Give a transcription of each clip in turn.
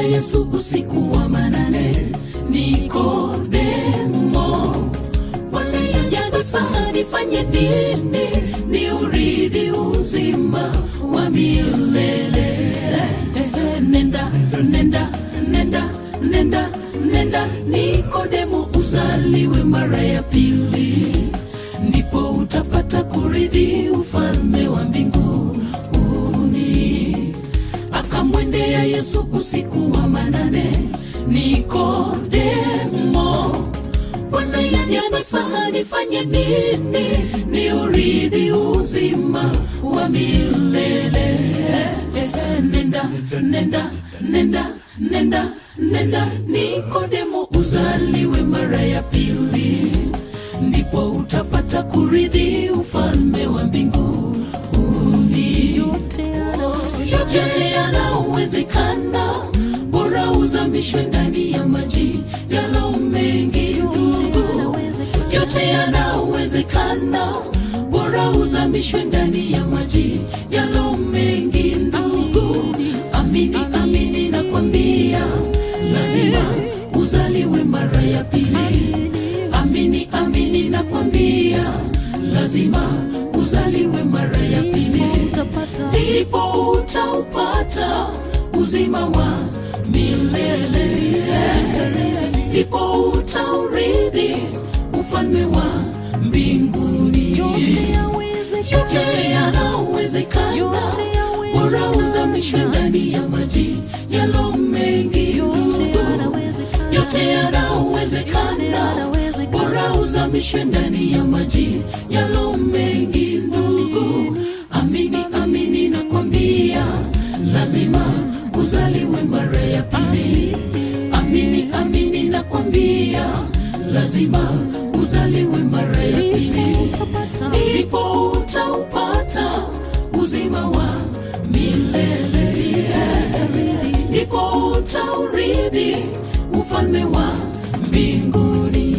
Yesu usiku wa manane, Nikodemo, Bwana yajaga sasa, nifanye nini ni urithi uzima wa milele? Nenda, nenda, nenda, nenda, nenda, Nikodemo, uzaliwe mara ya pili, ndipo utapata kurithi ufalme wa mbinguni. Akamwendea Yesu usiku wa manane, Nikodemo, Bwana yanyama sasa, nifanye nini ni urithi uzima wa milele? Nenda, nenda, nenda, nenda, nenda, Nikodemo, uzaliwe mara ya pili, ndipo utapata kurithi ufalme wa mbinguni. Yote yanawezekana, bora uzamishwe ndani ya maji yalo mengi, ndugu. Yote yanawezekana, bora uzamishwe ndani ya maji yalo mengi, ndugu. Amini, amini nakwambia, lazima uzaliwe mara ya pili. Amini, amini nakwambia, lazima uzaliwe mara ya pili, ndipo utaupata uzima wa milele, ndipo utaurithi ufalme wa mbinguni. Yote yanawezekana, bora uzamishwe ndani ya maji yalo mengi, ndugu. Yote yanawezekana, bora uzamishwe ndani ya maji yalo mengi, ndugu. Amini, amini nakwambia, lazima uzaliwe mara ya pili. Amini, amini nakwambia, lazima uzaliwe mara ya pili, ndipo utaupata uzima wa milele, ndipo utaurithi ufalme wa mbinguni.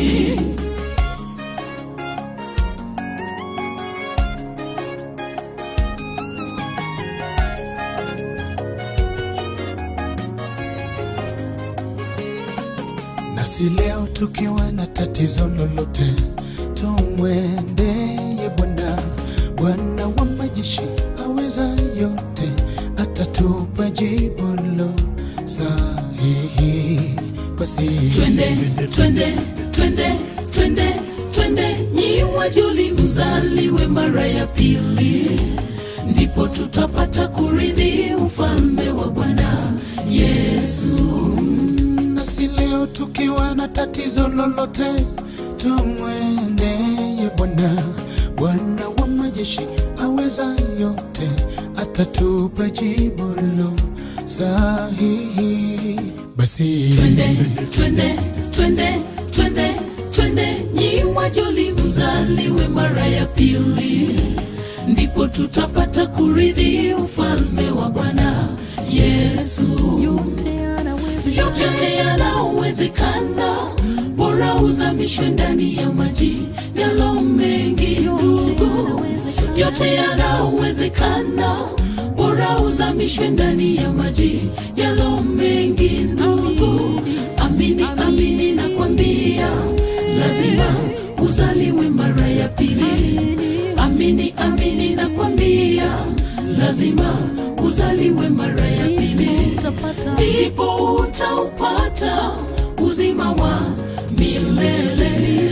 Nasi leo tukiwa na tatizo lolote, tumwendeye Bwana. Bwana wa majeshi aweza yote, atatupa jibu lo sahihi. Basi Twende, twende, twende, twende, twende, nyi wajoli, mzaliwe mara ya pili, ndipo tutapata kurithi ufalme wa Bwana Yesu. nasi leo tukiwa na tatizo lolote, tumwendeye Bwana. Bwana wa majeshi aweza yote, atatupa jibu lo sahihi. Basi Twende, twende, twende, twende, twende, nyi wajoli, mzaliwe mara ya pili, ndipo tutapata kurithi ufalme wa Bwana Yesu. yote yanawezekana, bora uzamishwe ndani ya maji yalo mengi, ndugu. Yote yanawezekana, bora uzamishwe ndani ya maji yalo mengi, ndugu. Amini, amini nakwambia, lazima uzaliwe mara ya pili. Amini, amini nakwambia, lazima uzaliwe mara ya pili ndipo utaupata uzima wa milele,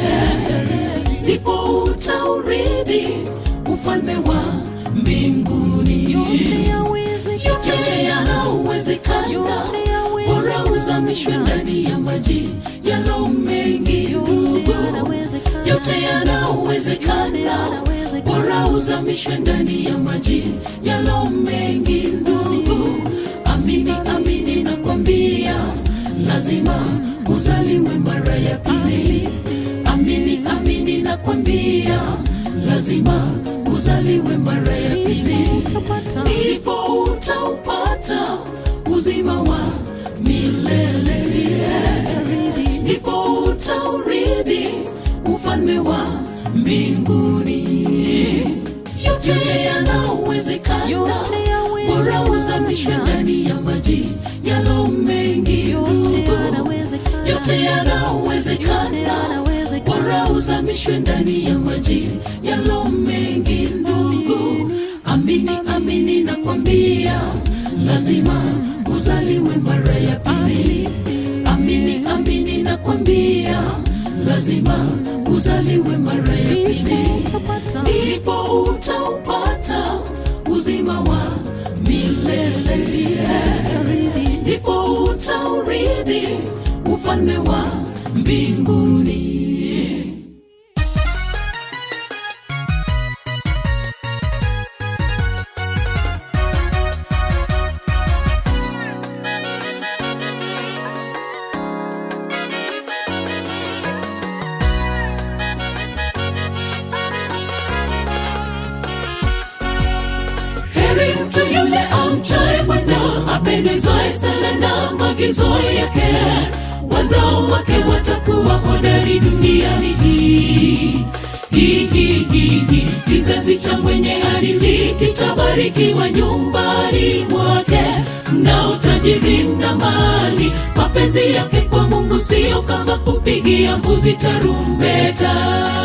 ndipo utaurithi ufalme wa mbinguni. Yote yanawezekana, bora uzamishwe ndani ya maji yalo mengi, ndugu. Yote yanawezekana, bora uzamishwe ndani ya maji yalo mengi, ndugu. Amini, amini nakwambia, lazima uzaliwe mara ya pili. Amini, amini nakwambia, lazima uzaliwe mara ya pili, ndipo utaupata uzima wa milele, ndipo utaurithi ufalme wa mbinguni. Yote yanawezekana, bora uzamishwe ndani ya maji yalo mengi ndugu yote yanawezekana bora uzamishwe ndani ya maji yalo mengi ndugu amini amini nakwambia lazima uzaliwe mara ya pili amini amini nakwambia lazima uzaliwe mara ya pili ndipo utaupata uzima wa milele ndipo utaurithi ufalme wa mbinguni heri mtu yule amchaye Bwana, apendezwaye sana na maagizo yake. Wazao wake watakuwa hodari duniani hii. Hii, hii, hii, hii. Kizazi cha mwenye adili kitabarikiwa nyumbani mwake, na utajiri na mali. Mapenzi yake kwa Mungu sio kama kupigia mbuzi tarumbeta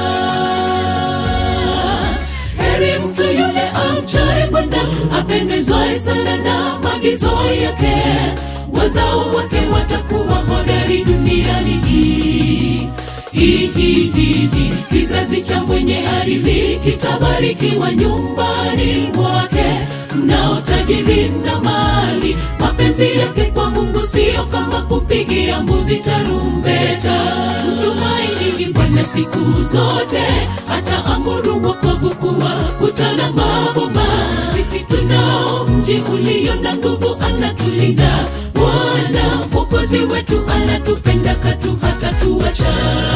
heri mtu yule amchaye Bwana, apendezwaye sana na maagizo yake. Wazao wake watakuwa hodari duniani hii. Hii, hii, hii, hii. Kizazi cha mwenye adili kitabarikiwa nyumbani mwake, na utajiri na mali. Mapenzi yake kwa Mungu sio kama kupigia mbuzi tarumbeta. Mtumaini Bwana siku zote, hata amuru wokovu kuwa kutana maboma. Sisi tunao mji ulio na nguvu, anatulinda Bwana Mwokozi wetu, anatupenda katu hata tuacha.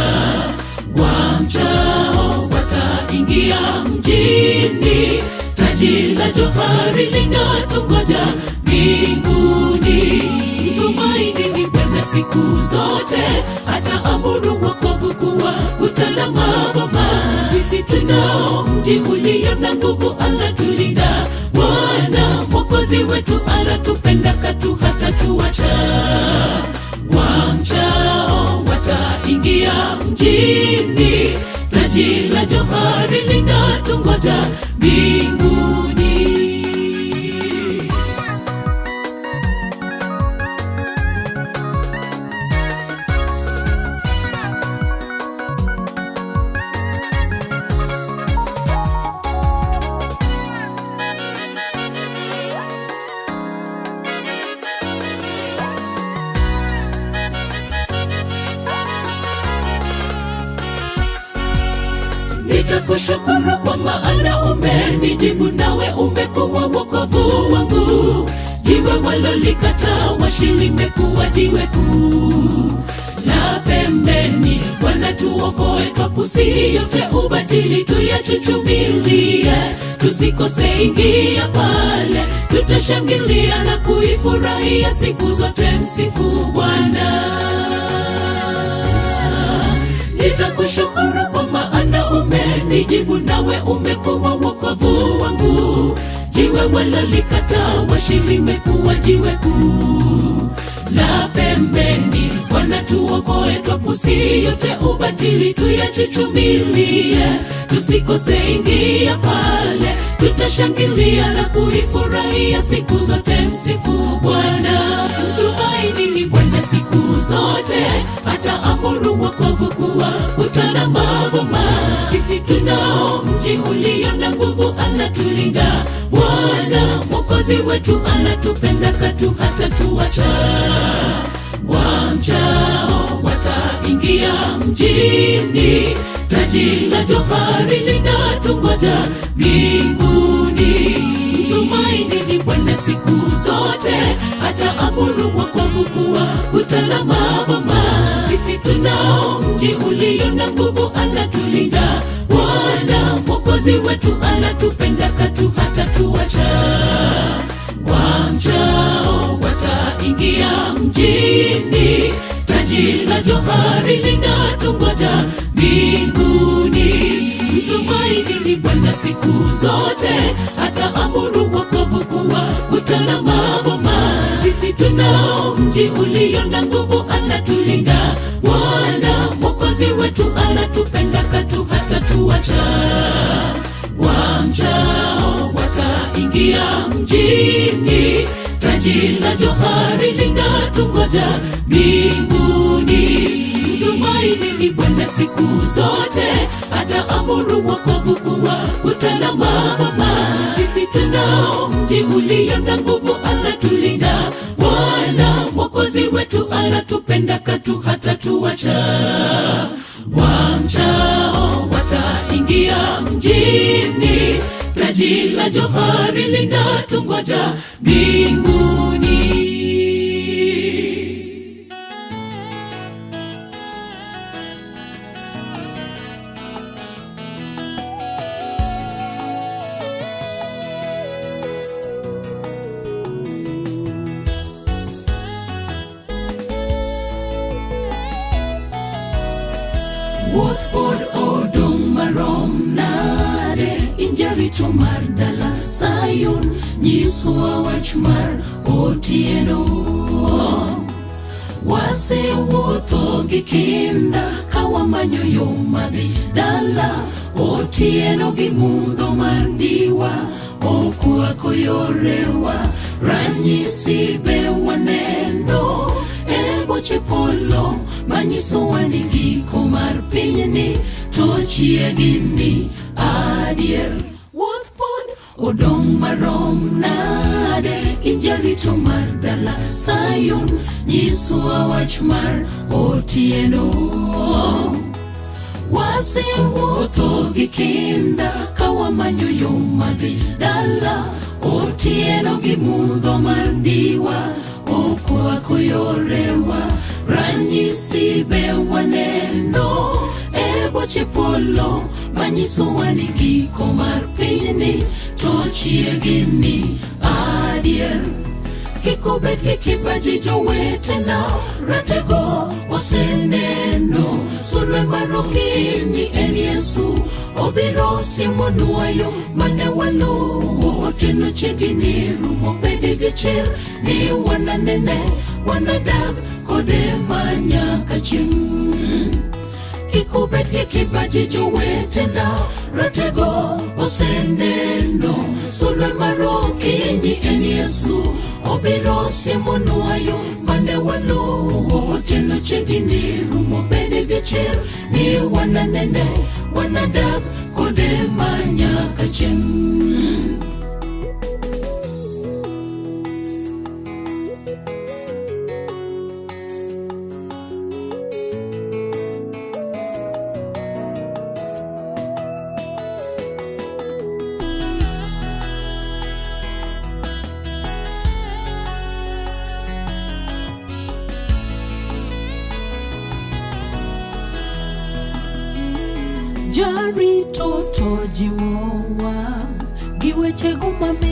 Wamchao wataingia mjini, taji la johari linatungoja mbinguni. Mtumaini Bwana siku zote, hata amuru wokovu kuwa kutana maboma. Sisi tunao mji ulio na nguvu, anatulinda Bwana Mwokozi wetu, anatupenda katu hata tuacha. Wamchao wataingia mjini, taji la johari linatungoja mbinguni. nitakushukuru kwa maana umenijibu nawe umekuwa wokovu wangu jiwe walolikataa washi limekuwa jiwe kuu la pembeni Bwana tuokoe twapusi yote ubatili tuyachuchumilie tusikose ingia pale tutashangilia na kuifurahia siku zote msifu Bwana nitakushukuru kwa maana umenijibu nawe umekuwa wokovu wangu jiwe walolikataa washi limekuwa jiwe kuu la pembeni Bwana tuokoe twapusi yote ubatili tuyachuchumilie tusikose ingia pale tutashangilia na kuifurahia siku zote msifu Bwana mtumaini ni Bwana siku zote hata amuru wokovu kuwa kutana maboma sisi tunao mji ulio na nguvu anatulinda Bwana mwokozi wetu anatupenda katu hata tuacha wamchao wataingia mjini taji la johari linatungoja mbinguni mtumaini ni bwana siku zote hata amuru wokovu kuwa kutana maboma sisi tunao mji ulio na nguvu anatulinda bwana mwokozi wetu anatupenda katu hata tuacha wamchao wataingia mjini taji la johari linatungoja mbinguni mtumaini ni bwana siku zote hata amuru wokovu kuwa mji ulio na nguvu anatulinda bwana mwokozi wetu anatupenda katu hata tuacha wamchao wataingia mjini taji la johari linatungoja mbinguni tumaini ni bwana siku zote hata amuru wokovu kuwa kutana mama sisi tunao mji ulio na nguvu anatulinda bwana mwokozi wetu anatupenda katu hata tuacha wamchao wataingia mjini taji la johari linatungoja mbinguni wuoth pod odong' marom nade injarito mar dala sayun nyiswa wach mar otieno wasewuotho gi kinda kawamanyo yo madhi dala otieno gi mudho mar ndiwa okwako yorewa ranyisi be waneno e boche polo manyisowa ni giko mar pinyni to chiegi ni adier wuoth pod odong' marom nade injarito mar dala sayun nyiswa wach mar otieno wasewuotho gi kinda kawamanyo yo madhi dala otieno gi mudho mar ndiwa okwako yorewa ranyisi be waneno e boche polo manyisowa ni giko mar pinyni to chiegi ni adier kik obed gi kibaji jowetena ratego waseneno sulwe mar okinyi en yesu obiro simonwa yo mane waluwo otieno chiegni rumo bed gi chir ni wananene wanadag kode manyaka chieng' kik obed gi kibaji jowetena ratego oseneno sulwe mar okinyi en yesu obiro siemonwa yo mane waluwo otieno chiegni rumo bed gi chir ni wananene wanadag kode manyaka chieng' jarito to jiwowa gi wechego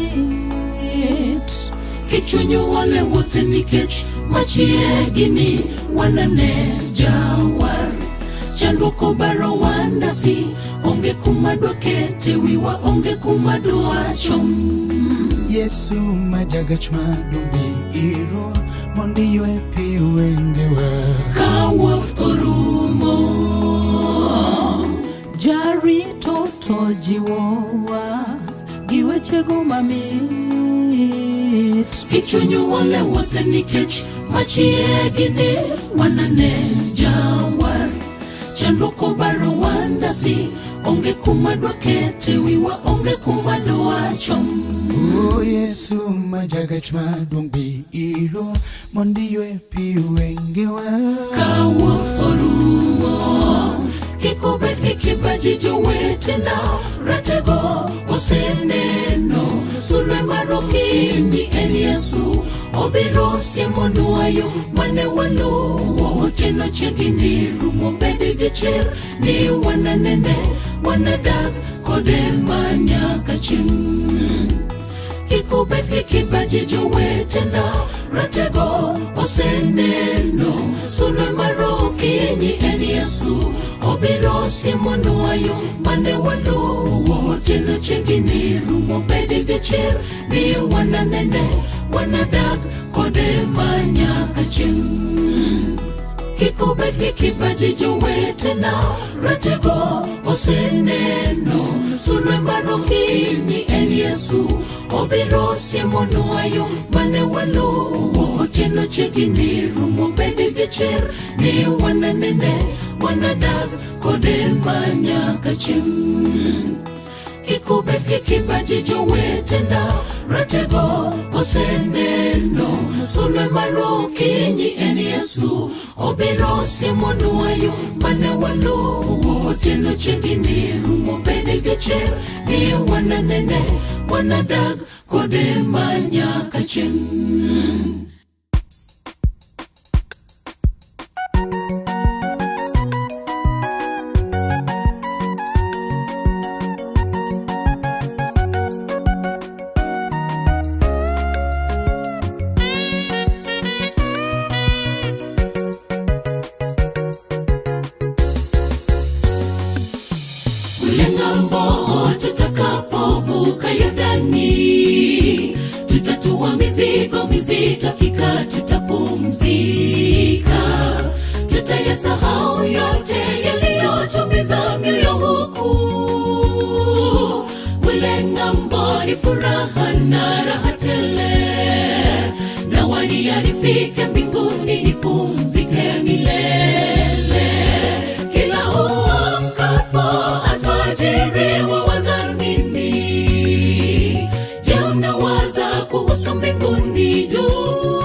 mamit kik chunyu ole wuoth nikech machiegni wanane jawar chandruok obaro wandasi onge kuma dwakete wiwa onge kuma dwachom yesu ma jagach madumbi iro mondi ywe pi wengewa ka wuoth orumo jarito to jiwowa gi wechego mamit kik chunyu ole wuoth nikech machiegni wanane jawar chandruok obaro wandasi onge kuma dwakete wiwa onge kuma dwachom o yesu ma jagach maduong' bi iro mondi ywe pi wengewa ka wuoth orumo kik obed gi kibaji jowetena ratego oseneno sulwe mar okinyi en yesu obiro siemonwa yo mane waluwo otieno chiegni rumo bed gi chir ni wananene wanadag kode manyaka chieng' kik obed gi kibaji jowetena ratego oseneno sulwe mar okinyi en yesu obiro siemonwa yo mane waluwo otieno chiegni rumo bed gi chir ni wananene wanadag kod kodemanyaka chieng' kik obed gi kibaji jowetena ratego oseneno sulwe mar okinyi en yesu obiro siemonwa yo mane waluwo otieno chiegni rumo bed gi chir ni wananene wanadag kode manyaka chieng' kik ubed gi kibaji jowetena ratego oseneno sulwe mar okinyi en yesu obiro siemonwa yo mane waluwo otieno chiegni rumo bed gi chir ni wananene wanadag kode manyaka chieng' kule ng'ambo tutakapovuka Yordani, tutatua mizigo mizito, hakika tutapumzika, tutayasahau yote yaliyotumiza mioyo huku. Kule ng'ambo ni furaha na raha tele, na wania nifike mbinguni nipumzike milele kila uamkapo alfajiri wawaza nini? Je, unawaza kuhusu mbinguni juu?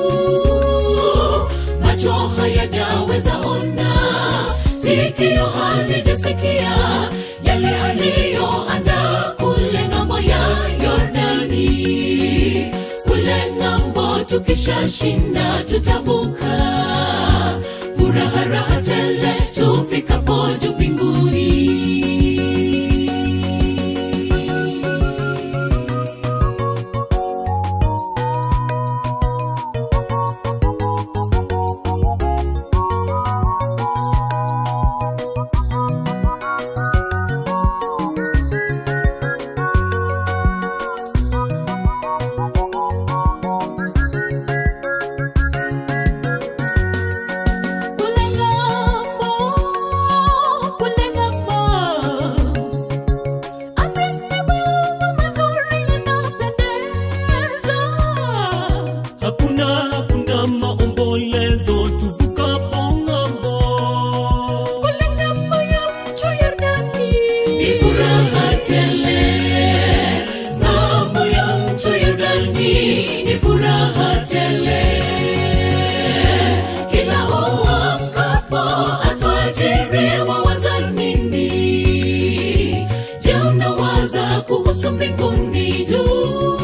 Macho hayajaweza ona, sikio halijasikia yale aliyoandaa kule ng'ambo ya Yordani. Kule ng'ambo tukishashinda tutavuka furaha raha tele tufikapo juu mbinguni. Kule ng'ambo, kule ng'ambo. Atende mambo mazuri yanapendeza. hakuna hakuna maombolezo tuvukapo ng'ambo Kule ng'ambo ya mto Yordani. Ni furaha tele ng'ambo ya mto Yordani, ni furaha tele kila uamkapo alfajiri wawaza nini? Je, unawaza kuhusu mbinguni juu?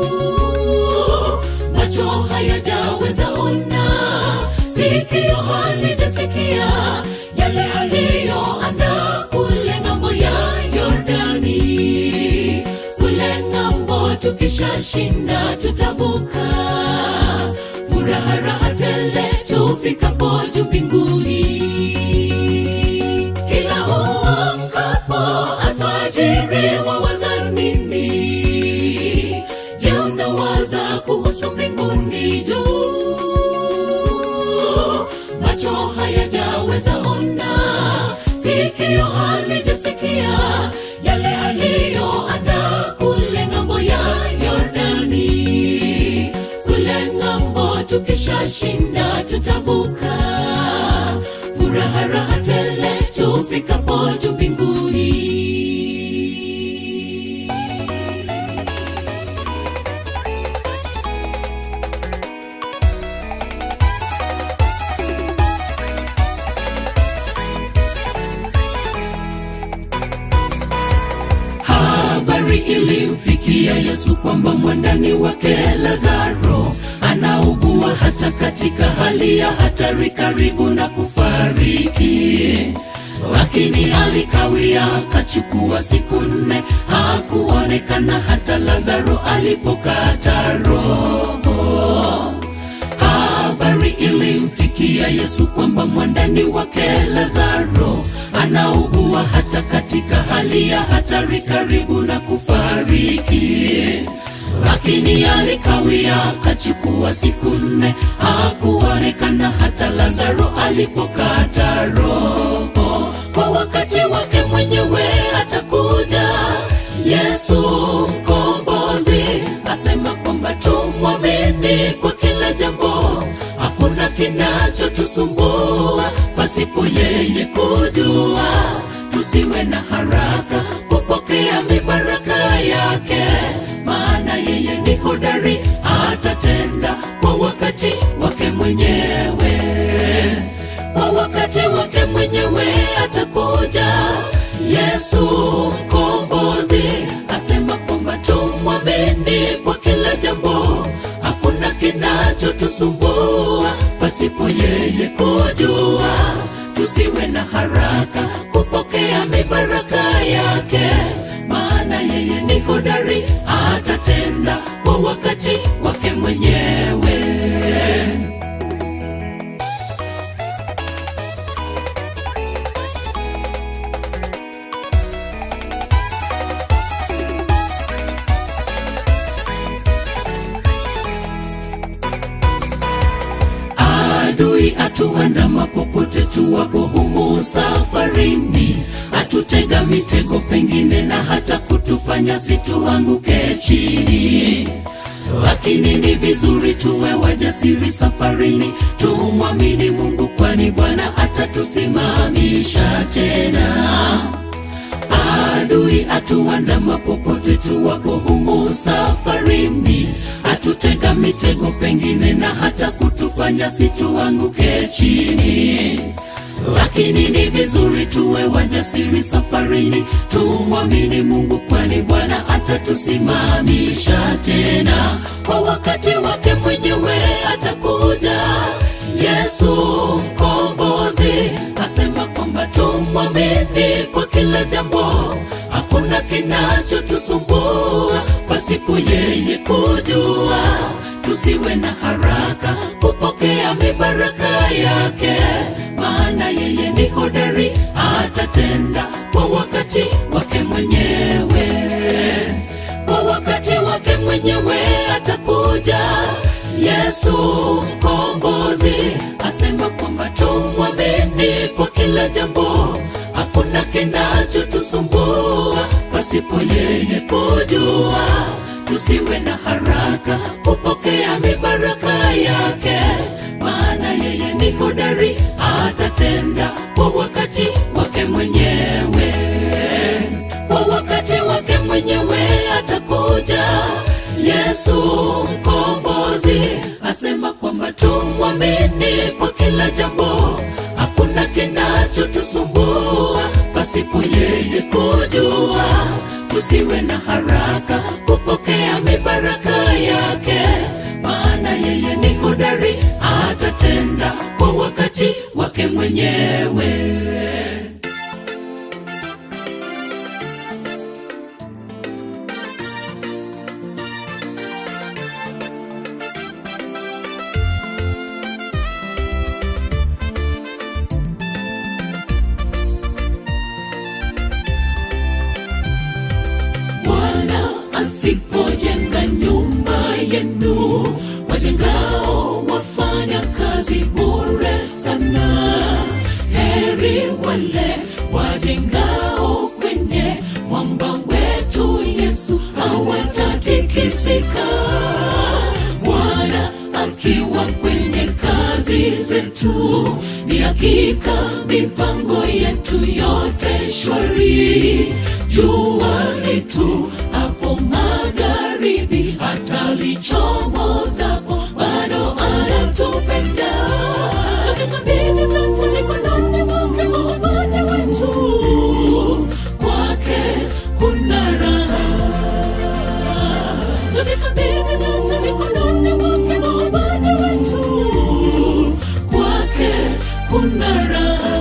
Macho hayajaweza ona, sikio halijasikia yale aliyoandaa kule ng'ambo ya Yordani. Kule ng'ambo tukishashinda tutavuka, furaha raha tele tufikapo juu mbinguni kila uamkapo alfajiri wawaza nini? Je, unawaza kuhusu mbinguni juu? Macho hayajaweza ona, sikio halijasikia yale aliyoandaa kule ng'ambo ya Yordani. Kule ng'ambo tukishashinda tutavuka, furaha raha tele tufikapo juu mbinguni. habari ilimfikia Yesu kwamba mwandani wake Lazaro anaugua hata katika hali ya hatari, karibu na kufariki. Lakini alikawia, kachukua siku nne, hakuonekana hata Lazaro alipokata roho. Habari ilimfikia Yesu kwamba mwandani wake Lazaro anaugua hata katika hali ya hatari, karibu na kufariki. lakini alikawia kachukua siku nne hakuonekana hata lazaro alipokata roho kwa wakati wake mwenyewe atakuja yesu mkombozi asema kwamba tumwamini kwa kila jambo hakuna kinachotusumbua pasipo yeye kujua tusiwe na haraka kupokea mibaraka yake maana yeye ni hodari atatenda kwa wakati wake mwenyewe kwa wakati wake mwenyewe atakuja yesu mkombozi asema kwamba tumwamini kwa kila jambo hakuna kinachotusumbua pasipo yeye kujua tusiwe na haraka kupokea mibaraka yake maana yeye ni hodari atatenda kwa wakati wake mwenyewe adui atuandama popote tuwapo humu safarini atutega mitego pengine na hata kutufanya situanguke chini lakini ni vizuri tuwe wajasiri safarini tumwamini mungu kwani bwana atatusimamisha tena adui atuandama popote tuwapo humu safarini atutega mitego pengine na hata kutufanya situanguke chini lakini ni vizuri tuwe wajasiri safarini tumwamini mungu kwani bwana atatusimamisha tena kwa wakati wake mwenyewe atakuja yesu mkombozi asema kwamba tumwamini kwa kila jambo hakuna kinachotusumbua pasipo yeye kujua tusiwe na haraka kupokea mibaraka yake maana yeye ni hodari atatenda kwa wakati wake mwenyewe kwa wakati wake mwenyewe atakuja yesu mkombozi asema kwamba tumwamini kwa kila jambo hakuna kinachotusumbua pasipo yeye kujua tusiwe na haraka kupokea mibaraka yake maana yeye ni hodari atatenda kwa wakati wake mwenyewe kwa wakati wake mwenyewe atakuja yesu mkombozi asema kwamba tumwamini kwa kila jambo hakuna kinachotusumbua pasipo yeye kujua tusiwe na haraka kupokea mibaraka yake maana yeye ni hodari atatenda kwa wakati wake mwenyewe Bwana asipojenga nyumba yenu, wajengao wafanya kazi bure sana. Heri wale wajengao kwenye mwamba wetu Yesu, hawatatikisika. Bwana akiwa kwenye kazi zetu, ni hakika mipango yetu yote shwari. Jua letu hapo magharibi, hata lichomozapo bado anatupenda. Tukikabidhi vyote mikononi mwake Muumbaji wetu, kwake kuna raha tukikabidhi vyote mikononi mwake Muumbaji wetu, kwake kuna raha.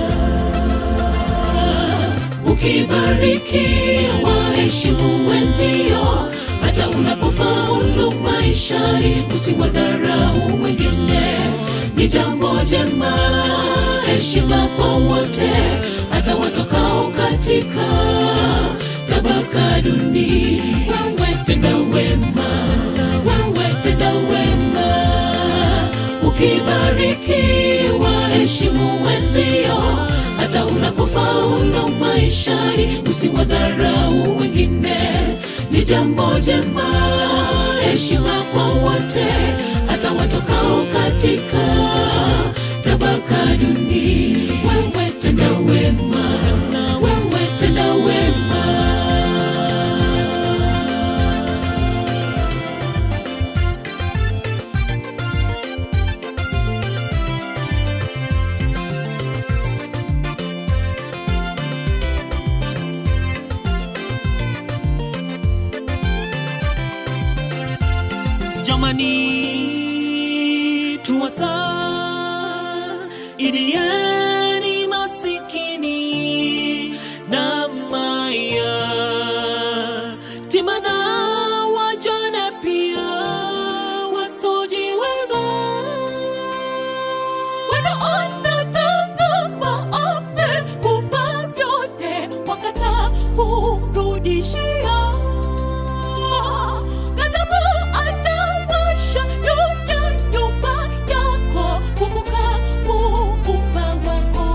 Ukibariki waheshimu wenzio, hata unapofaulu maishani, usiwadharau wengine, ni jambo jema. Heshima kwa wote, hata watokao katika tabaka duni wewe tenda wema wewe tenda wema ukibariki waheshimu wenzio hata unapofaulu maishani usiwadharau wengine ni jambo jema heshima kwa wote hata watokao katika tabaka duni wewe tenda wema wewe tenda wema jamani tuwasa idieni masikini na maya timana wajane pia wasojiweza wanaonatazama amekupa vyote wakata kurudishia ghadhabu atawasha juu ya nyumba yako kumbuka muumba wako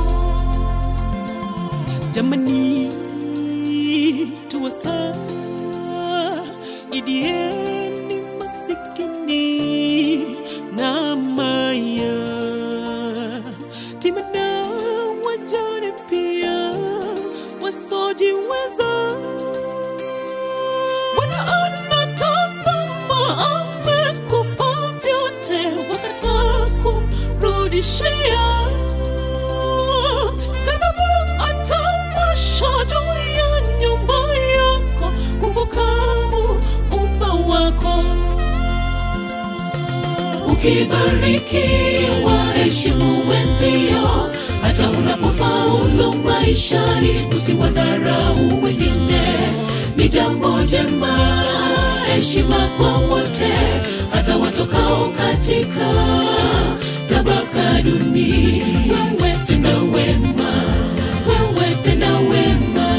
jamani tuwasa idieni masikini na maya timana wajane pia wasojiweza wanaonatazama amekupa vyote wakata kurudishia ghadhabu atawasha juu ya nyumba yako kumbuka muumba wako ukibariki waheshimu wenzio hata unapofaulu maishani usiwadharau wengine ni jambo jema heshima kwa wote hata watokao katika tabaka duni wewe tenda wema wewe tenda wema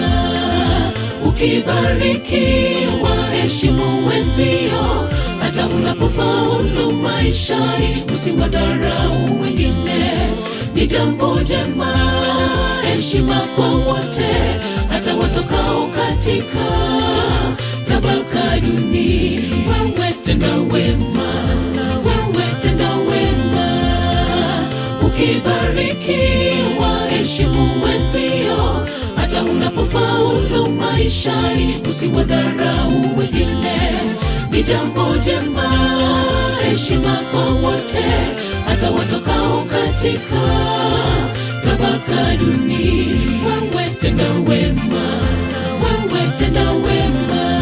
ukibariki waheshimu wenzio hata unapofaulu maishani usiwadharau wengine ni jambo jema heshima kwa wote hata watokao katika tabaka duni wewe tenda wema wewe tenda wema ukibariki waheshimu wenzio hata unapofaulu maishani usiwadharau wengine ni jambo jema heshima kwa wote hata watokao katika tabaka duni wewe tenda wema wewe tenda wema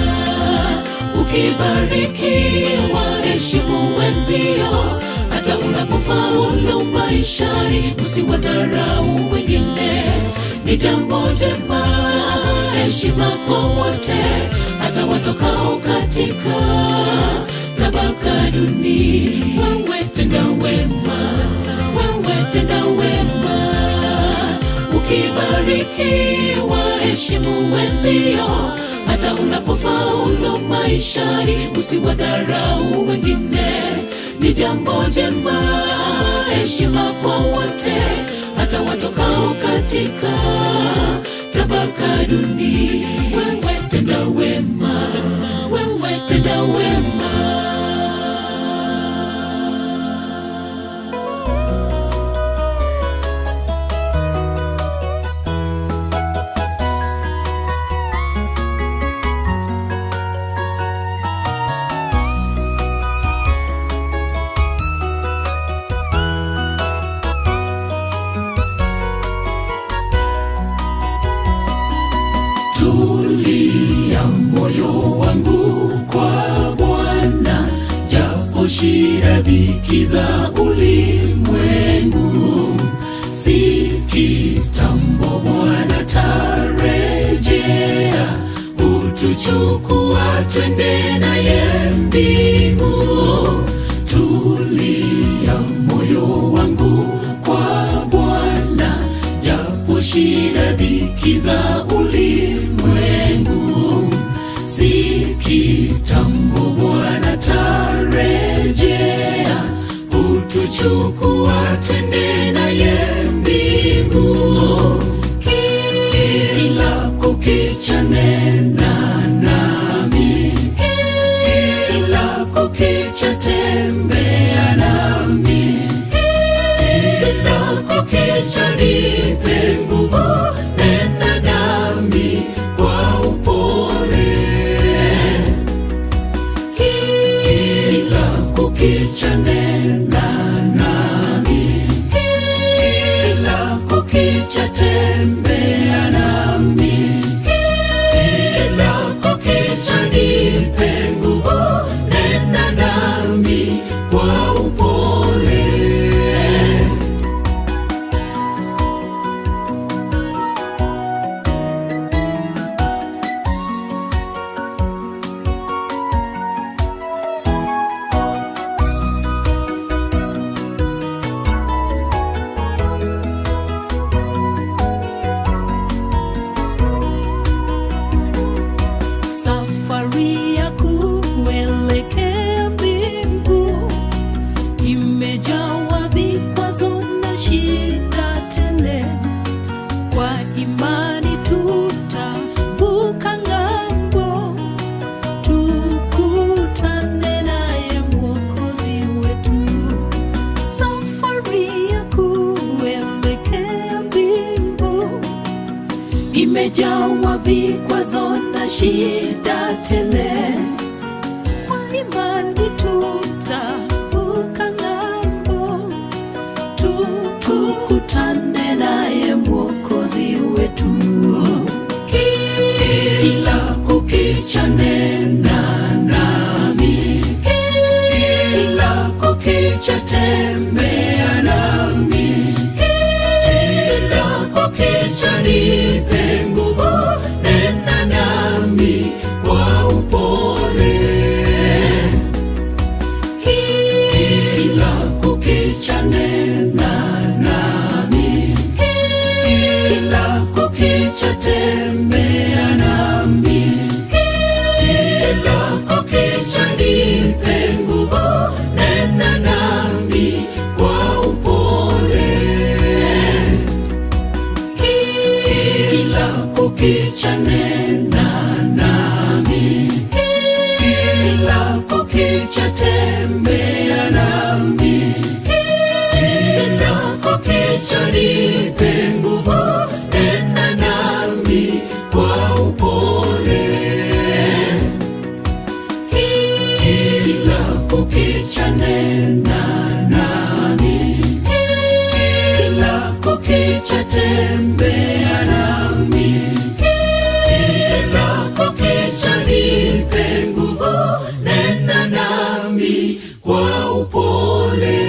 ukibariki waheshimu wenzio hata unapofaulu maishani usiwadharau wengine ni jambo jema heshima kwa wote hata watokao katika tabaka duni wewe tenda wema wewe tenda wema ukibariki waheshimu wenzio hata unapofaulu maishani usiwadharau wengine ni jambo jema heshima kwa wote hata watokao katika tabaka duni wewe tenda wema wewe tenda wema tulia moyo wangu kwa Bwana, japo shida dhiki za ulimwengu, si kitambo Bwana tarejea, utuchukua twende naye mbingu. Tulia moyo wangu kwa Bwana, japo shida dhiki za ulimwengu, chukua twende naye mbingu kila kukicha nena nami kila kukicha tembea nami kila kukicha nipe nguvu nena nami kwa upole kila kukicha nena nami kila kukicha tembea nami kila kukicha nipe nguvu nena nami kwa upole Safari ya kuelekea mbingu imejawa vikwazo na shida tele. Kwa imani tutavuka ng'ambo, tukutane naye Mwokozi wetu. Safari ya kuelekea mbingu imejawa vikwazo na shida tele. Kwa imani tutavuka ng'ambo, tu tukutane naye Mwokozi wetu. kila kukicha nena nami kila kukicha tembea nami kila kukicha nipe nguvu nena nami kwa upole kila kukicha nena nami kila kukicha tembea nami kila kukicha nipe nguvu nena nami kwa upole kila kukicha nena nami kila kukicha tembea nami kila kukicha nipe nguvu nena nami kwa upole kila kukicha nena nami kila kukicha tembea nami kila kukicha nipe nguvu nena nami kwa upole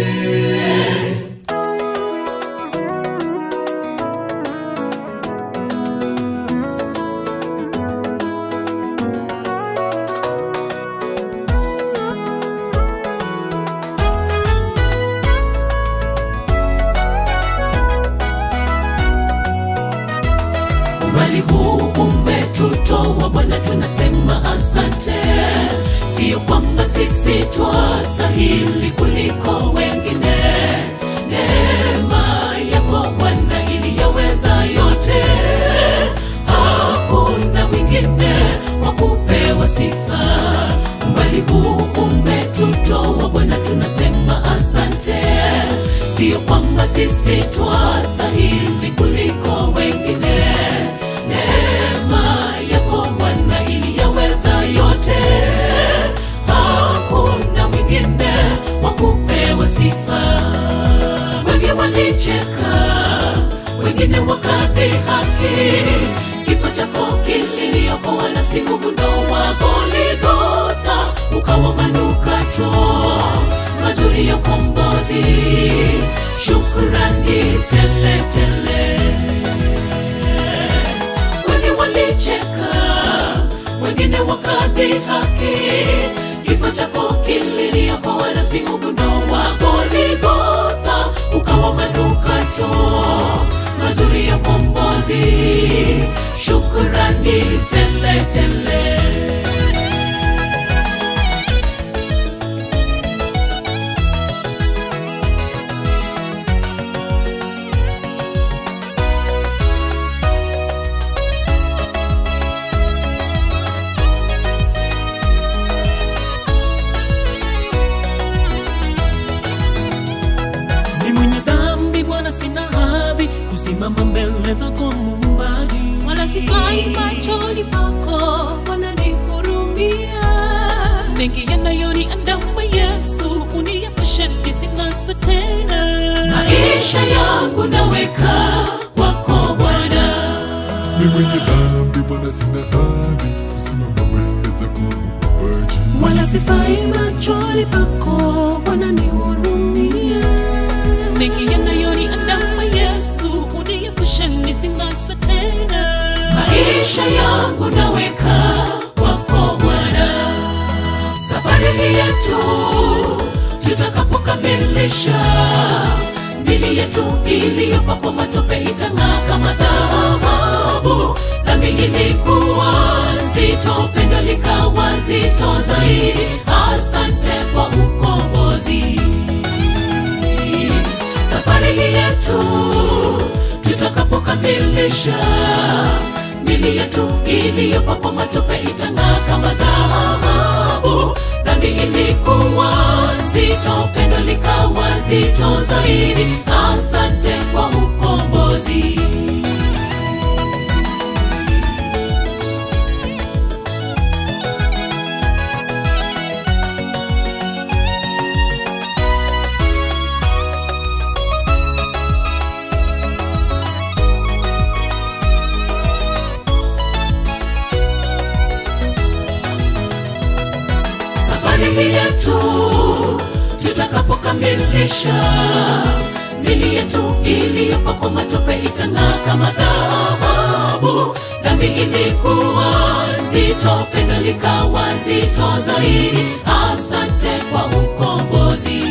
umbali huu umetutoa Bwana, tunasema asante. Sio kwamba sisi twastahili kuliko wengine, neema yako Bwana iliyaweza yote, hakuna mwingine wa kupewa sifa. Umbali huu umetutoa Bwana, tunasema asante. Sio kwamba sisi twastahili kuliko wengine, neema yako Bwana iliyaweza yote, hakuna mwingine wa kupewa sifa. Wengi walicheka, wengine wakadhihaki, kifo chako kililiokoa nafsi uvundo wa Golgotha, ukawa manukato mazuri ya ukombozi, shukrani tele tele wengi walicheka, wengine wakadhihaki, kifo chako kililiokoa nafsi uvundo wa Golgotha, ukawa manukato mazuri ya ukombozi, shukrani tele tele. kusimama mbele zako Muumbaji, wala sifai machoni pako, Bwana nihurumia. mengi yanayoniandama Yesu, uniepushe nisinaswe tena. maisha yangu naweka kwako Bwana, Ni mwenye dhambi Bwana, sina hadhi kusimama mbele zako Muumbaji. wala sifai machoni pako, Bwana nihurumia. mengi yanayoniandama Yesu, uniepushe nisinaswe tena. maisha yangu naweka kwako Bwana. Safari hii yetu tutakapokamilisha, mili yetu iliyopakwa matope itang'aa kama dhahabu. Dhambi ilikuwa nzito, pendo likawa zito zaidi. Asante kwa ukombozi safari hii yetu tutakapokamilisha, mili yetu iliyopakwa matope itang'aa kama dhahabu. Dhambi ilikuwa nzito, pendo likawa zito zaidi. Asante kwa ukombozi. safari hii yetu tutakapokamilisha, mili yetu iliyopakwa matope itang'aa kama dhahabu. Dhambi ilikuwa nzito, pendo likawa zito zaidi. Asante kwa ukombozi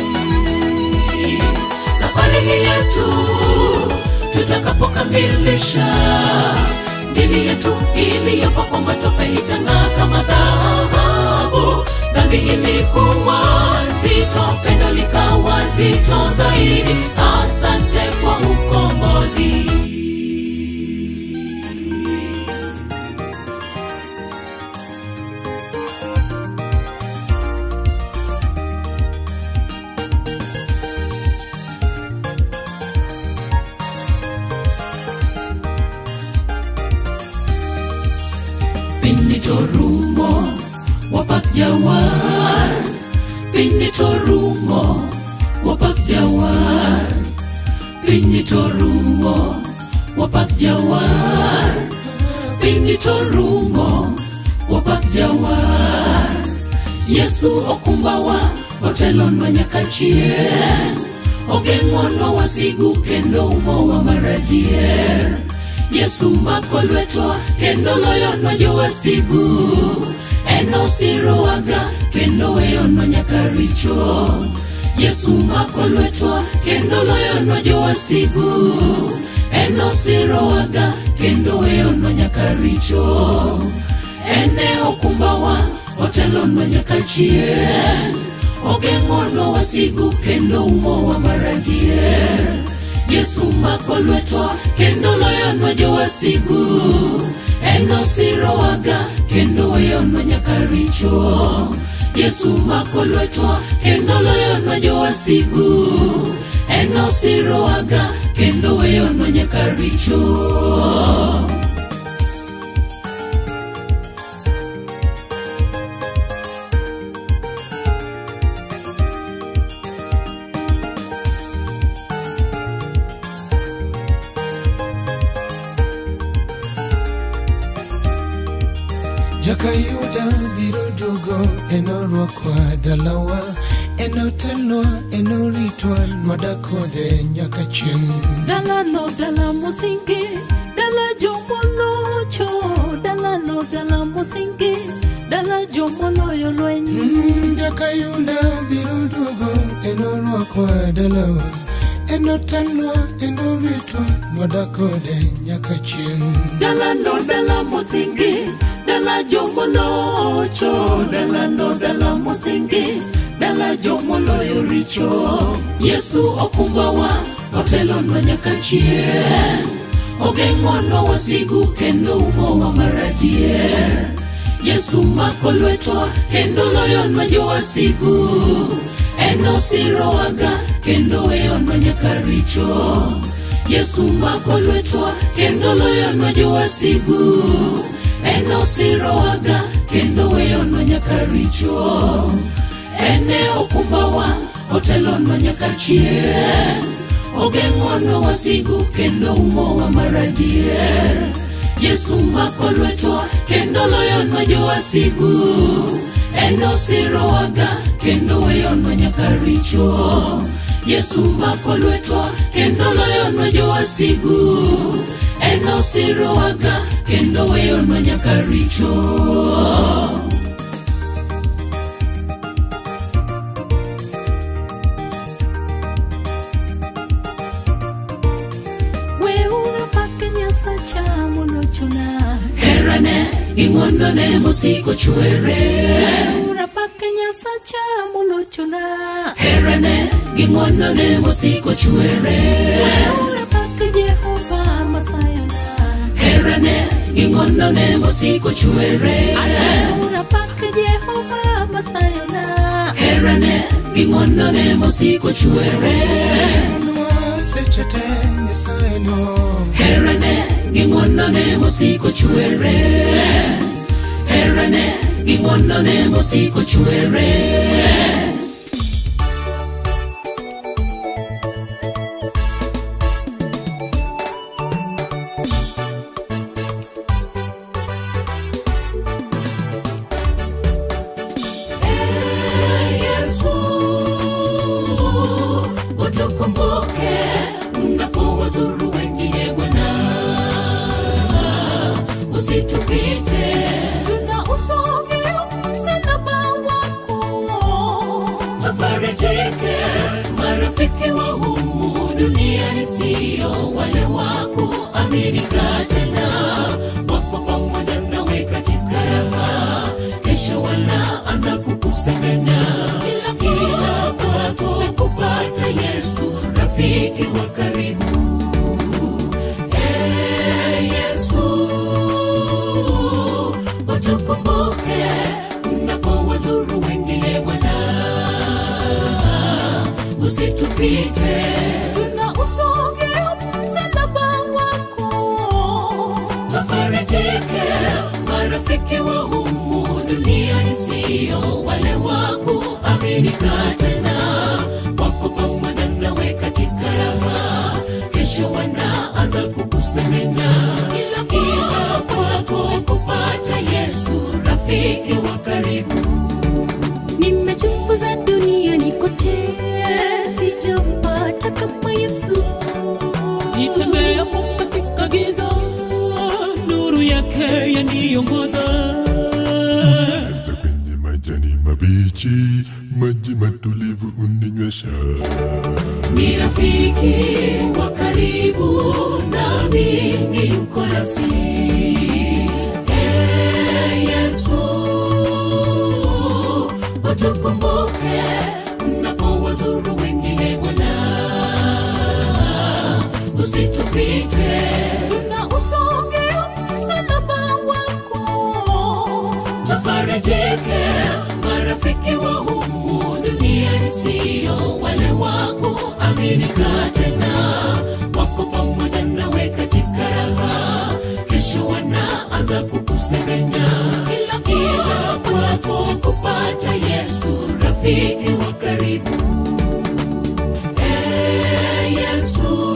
safari hii yetu tutakapokamilisha, mili yetu iliyopakwa matope itang'aa kama dhahabu. Dhambi ilikuwa nzito, pendo likawa zito zaidi. Asante kwa ukombozi. Benito Rumo wapak jawar Benito Rumo wapak jawar Benito Rumo wapak jawar Benito Rumo wapak jawar Yesu okumbawa otelonwa nyaka chieng' ogeng'onwa wasigu kendo umowa maradier Yesu mako lwetwa kendo loyonwa jowasigu en osirowaga kendo weyonwa nyaka richo Yesu mako lwetwa kendo loyonwa jowasigu en osirowaga kendo weyonwa nyaka richo ene okumbawa otelonwa nyaka chieng' ogeng'onwa wasigu kendo umowa maradier Yesu mako lwetwa kendo loyonwa jowasigu en osirowaga kendo weyonwa nyaka richo Yesu mako lwetwa kendo loyonwa jowasigu en osirowaga kendo weyonwa nyaka richo Jakayuda biro duogo enorwakwa dalawa enotelnwa enoritwa nwadak kode nyaka chieng' dalano dala mosingi dala jomolocho dalano dala mosingi dala jomoloyo lweny Mm, Jakayuda biro duogo enorwakwa dalawa enotelnwa enoritwa nwadak kode nyaka chieng' dalano dala mosingi dala jomolocho dalano dala mosingi dala jomoloyo richo Yesu okumbawa otelonwa nyaka chieng' ogeng'onwa wasigu kendo umowa maradier Yesu mako lwetwa kendo loyonwa jowasigu en osirowaga kendo weyonwa nyaka richo yesu mako lwetwa kendo loyonwa jowasigu en osirowaga kendo weyonwa nyaka richo ene okumbawa otelonwa nyaka chien ogeng'onwa wasigu kendo umowa maradier yesu mako lwetwa kendo loyonwa jowasigu en osirowaga kendo weyonwa nyaka richo yesu mako lwetwa kendo loyonwa jowasigu en osirowaga kendo weyonwa nyaka richo weuru pake nyasacha monochuna herane gi ng'wonone mosiko chwere weura pake nyasacha monochuna herane gi ng'wonone mosiko chwere weura pake jehova masayana herane gi ng'wonone mosiko chwere weura pake jehova masayana herane gi ng'wonone mosiko chwere Nwa seche te Nyasaye no herane gi ng'wonone mosiko chwere herane gi ng'wonone mosiko chwere Yesu, utukumbuke unapowazuru wengine Bwana, usitupite tuna usogea msalaba wako tufarijike. Marafiki wa humu duniani sio wale wa kuaminika tena, wako pamoja nawe katika raha, kesho wanaanza kukusengenya kila kila kwako kupata Yesu, rafiki wa karibu. Ee Yesu, utukumbuke unapowazuru wengine Bwana, usitupite tuna usogea msalaba wako tufarijike. Marafiki wa humu duniani sio wale wa kuaminika tena, wako pamoja nawe katika raha, kesho wanaanza kukusengenya kila kila kwako kupata Yesu, rafiki wa karibu. nimechunguza duniani kote sijampata kama yesu nitembeapo katika giza nuru yake yaniongoza Hasa kwenye majani mabichi, maji matulivu uninywesha. ni rafiki wa karibu nami ni uko nasi Ee Yesu utukumbuke unapowazuru wengine Bwana usitupite tuna usogea msalaba wako tufarijike. Marafiki wa humu duniani sio wale wa kuaminika tena, wako pamoja nawe katika raha, kesho wanaanza kukusengenya kila kila kwako kupata Yesu, rafiki wa karibu. Ee Yesu,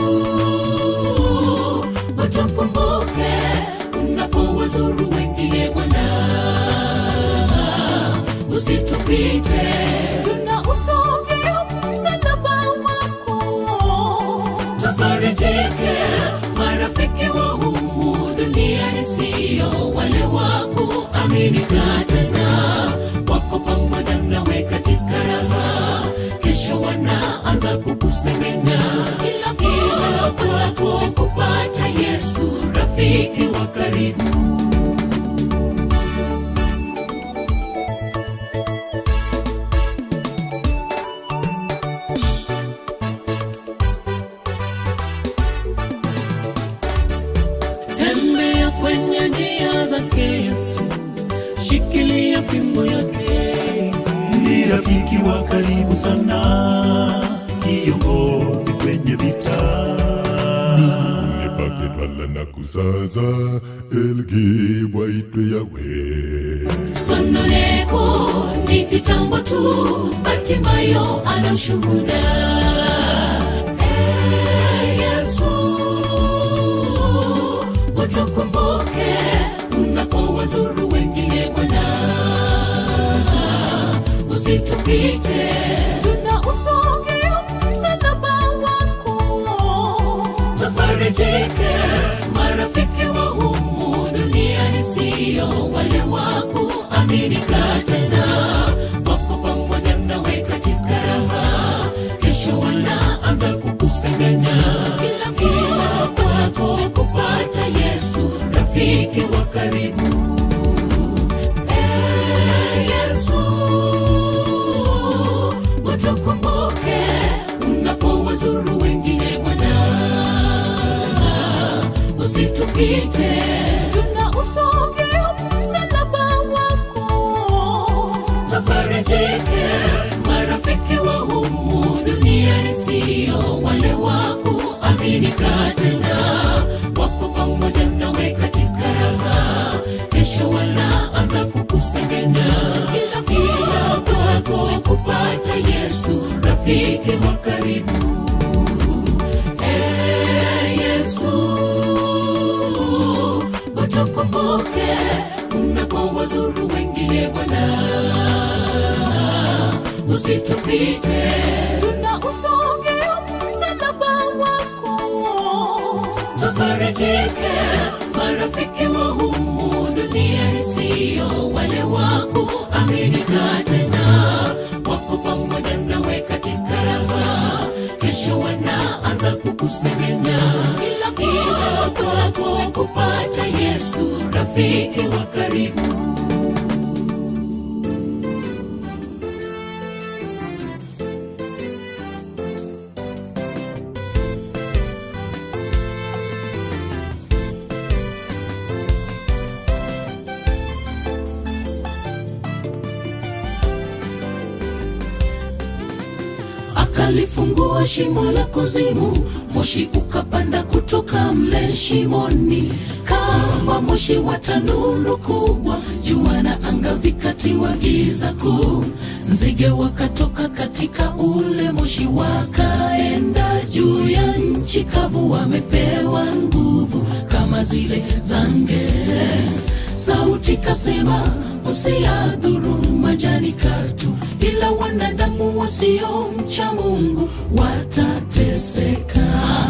utukumbuke unapowazuru wengine Bwana, usitupite tuna usogea msalaba wako tufarijike. Marafiki wa humu duniani sio wale wa kuaminika tena, wako pamoja nawe katika raha, kesho wanaanza kukusengenya kila kila kwako kupata Yesu, rafiki wa karibu. tembea kwenye njia zake yesu shikilia fimbo yake ni rafiki wa karibu sana, kiongozi kwenye vita. na kusaza elgibwa itwe yawe sononeko ni kitambo tu batimayo ana ushuhuda Eh, yesu utukumbuke unapowazuru wengine bwana usitupite tuna usogea msalaba wako tufarijike marafiki wa humu duniani siyo wale waku aminika tena wako pamoja nawe katika raha kesho wanaanza kukusengenya kila kwako kupata yesu rafiki wa karibu Eh, yesu utukumbuke unapowazuru wengine bwana usitupite tuna usogea msalaba wako tufarijike marafiki wa humu duniani siyo wale waku aminika tena wako pamoja nawe katika raha kesho wanaanza kukusengenya kila kwako kupata yesu rafiki wa karibu Eh, yesu utukumbuke unapowazuru wengine bwana usitupite tuna usogea msalaba wako tufarijike marafiki wa humu duniani siyo wale waku aminika tena wako pamoja nawe katika raha kesho wanaanza kukusengenya kila kwako kupata yesu rafiki wa karibu akalifungua shimo la kuzimu moshi ukapanda kutoka mle shimoni kama moshi wa tanuru kubwa jua na anga vikatiwa giza kuu nzige wakatoka katika ule moshi wakaenda juu ya nchi kavu wamepewa nguvu kama zile za ngee sauti kasema usiyadhuru majani katu ila wanadamu wasiomcha mungu watateseka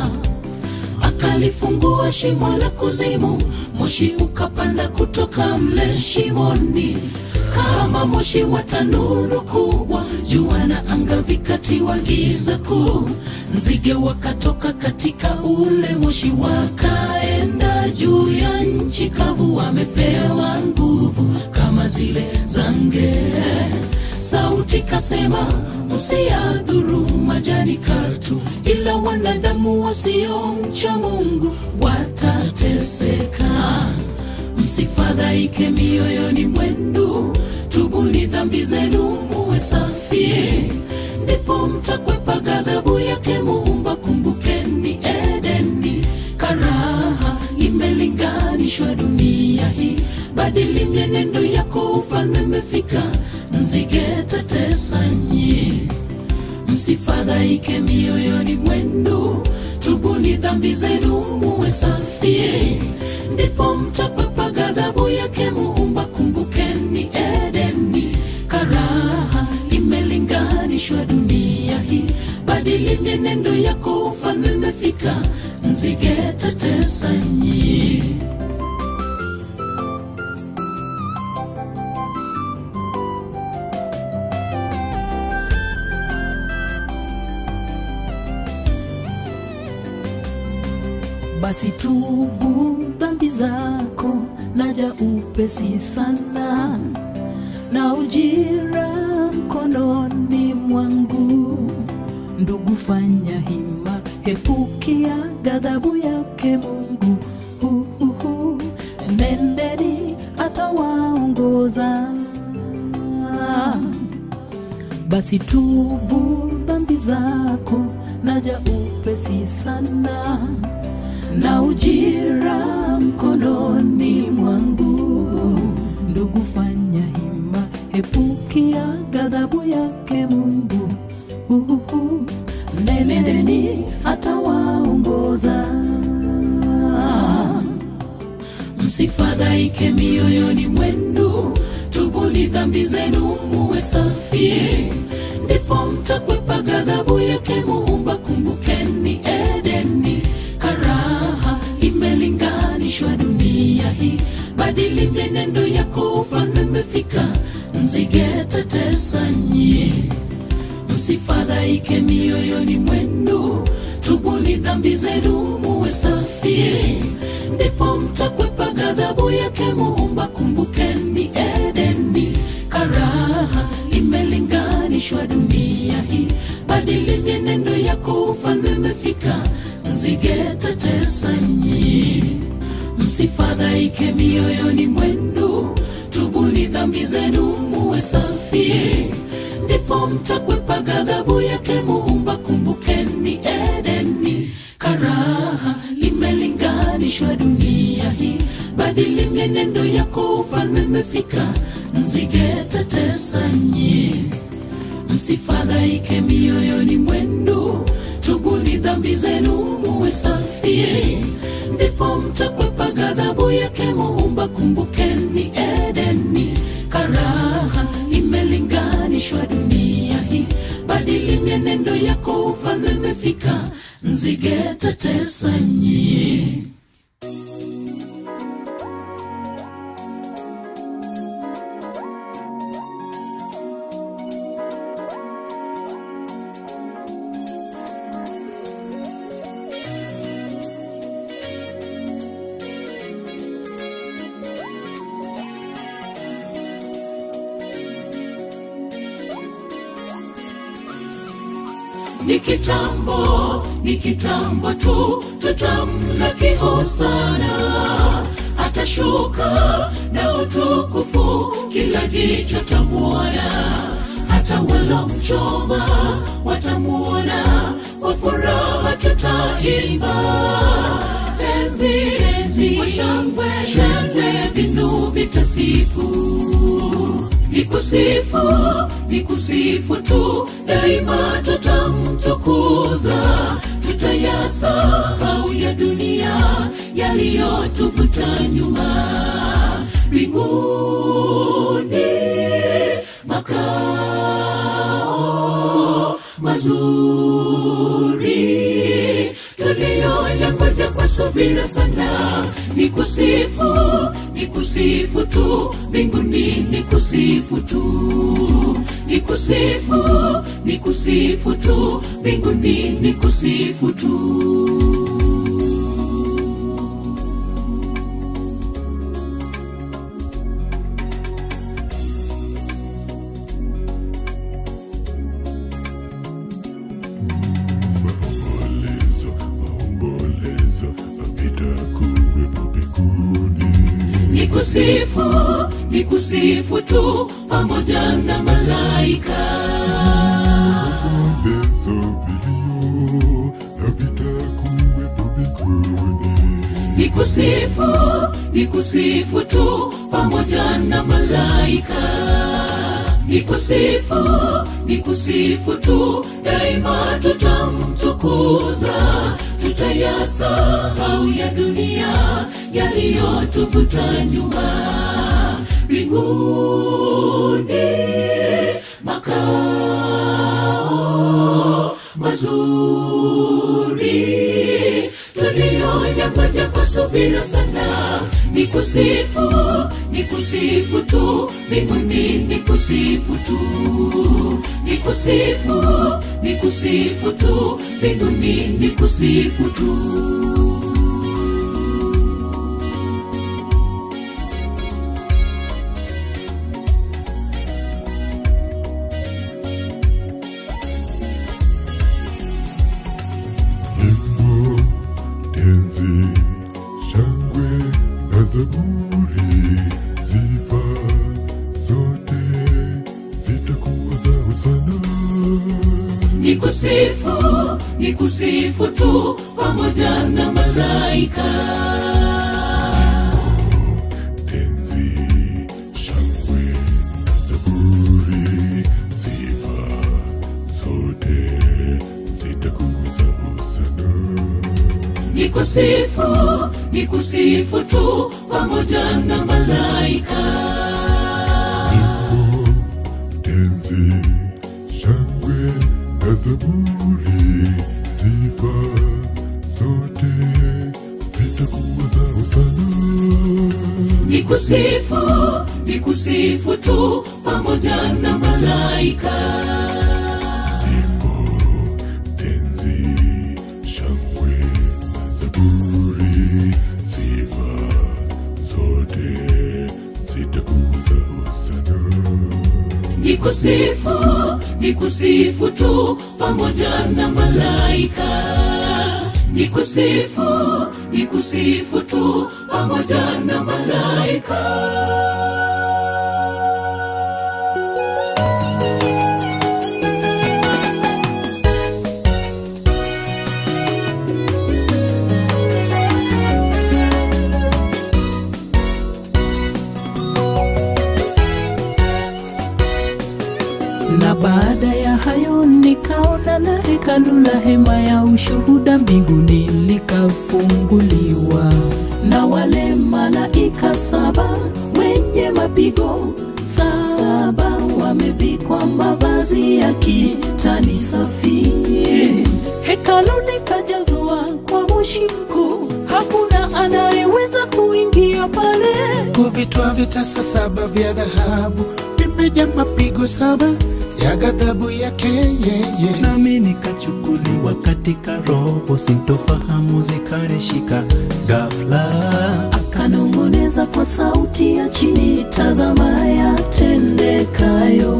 akalifungua shimo la kuzimu moshi ukapanda kutoka mle shimoni kama moshi wa tanuru kubwa jua na anga vikatiwa giza kuu nzige wakatoka katika ule moshi wakaenda juu ya nchi kavu wamepewa nguvu kama zile za ngee sauti kasema msiyadhuru majani katu ila wanadamu wasiomcha mungu watateseka msifadhaike mioyoni mwenu tubuni dhambi zenu muwe safi ndipo mtakwepa ghadhabu yake muumba kumbukeni edeni karaha imelinganishwa dunia hii badili mienendo yako ufalme umefika nzige tatesanyi msifadhaike mioyoni mwenu tubuni dhambi zenu muwe safi ndipo mtakwepa ghadhabu yake muumba kumbukeni edeni karaha imelinganishwa dunia hii badili mienendo yako ufalme umefika nzige tatesanyi basi tubu dhambi zako naja upesi sana na ujira mkononi mwangu ndugu fanya hima hepukia ghadhabu yake mungu Huhuhu. nendeni atawaongoza basi tubu dhambi zako naja upesi sana na ujira msifadhaike mioyoni mwenu tubuni dhambi zenu muwe safi ndipo mtakwepa ghadhabu yake muumba kumbukeni edeni karaha imelinganishwa dunia hii badili menendo yako ufalme umefika nzige tetesa nyie msifadhaike mioyoni mwenu tubuni dhambi zenu muwe safi ndipo mtakwepa ghadhabu yake muumba kumbukeni edeni karaha imelinganishwa dunia hii badili mienendo yako ufalme umefika nzige tetesa nyie msifadhaike mioyoni mwenu tubuni dhambi zenu muwe safi ndipo mtakwepa ghadhabu yake muumba kumbukeni edeni karaha imelinganishwa dunia hii badili mienendo yako ufalme umefika nzige tetesa nyie msifadhaike mioyoni mwenu tubuni dhambi zenu muwe safi ndipo mtakwepa ghadhabu yake muumba kumbukeni edeni karaha imelinganishwa dunia hii badili mienendo yako ufalme umefika nzige tetesa nyie ni kitambo ni kitambo tu tutamlaki hosana atashuka na utukufu kila jicho tamwona hata walo mchoma watamuona kwa furaha tutaimba tenzi tenzi kwa shangwe shangwe vinu vitasifu nikusifu nikusifu tu daima tutamtukuza tutayasahau ya dunia yaliyotuvuta nyuma mbinguni makao mazuri tuliyoyangoja kwa subira sana ni kusifu ni kusifu tu mbinguni ni kusifu tu ni kusifu ni kusifu tu mbinguni ni kusifu tu maombolezo maombolezo vitakuwepo mbinguni ni kusifu ni kusifu tu pamoja na malaika maombolezo vilio havitakuwepo mbinguni ni kusifu ni kusifu tu pamoja na malaika ni kusifu ni kusifu tu daima tutamtukuza tutayasahau ya dunia yaliyotuvuta nyuma mbinguni makao mazuri tuliyoyangoja kwa subira sana ni kusifu ni kusifu tu mbinguni ni kusifu tu ni kusifu ni kusifu tu mbinguni ni kusifu tu nyimbo tenzi shangwe na zaburi sifa zote zitakuwa zao sana ni kusifu ni kusifu tu pamoja na malaika tenzi shangwe na zaburi sifa zote zitakuwa zao sana ni kusifu kusifu ni kusifu tu pamoja na malaika tenzi shangwe na zaburi sifa zote zitakuwa zao sana ni kusifu ni kusifu tu pamoja na malaika nyimbo tenzi shangwe na zaburi sifa zote zitakuwa zao sana ni kusifu ni kusifu tu pamoja na malaika ni kusifu ni kusifu tu pamoja na malaika na baada ya hayo nikaona na hekalu la hema ya ushuhuda mbinguni likafunguliwa na wale malaika saba wenye mapigo saba wamevikwa mavazi ya kitani safi hekalu likajazwa kwa moshi mkuu hakuna anayeweza kuingia pale kuvitwa vitasa saba vya dhahabu vimeja mapigo saba ya ghadhabu yake yeye nami nikachukuliwa katika roho sintofahamu zikanishika ghafla akanong'oneza kwa sauti ya chini, tazama yatendekayo.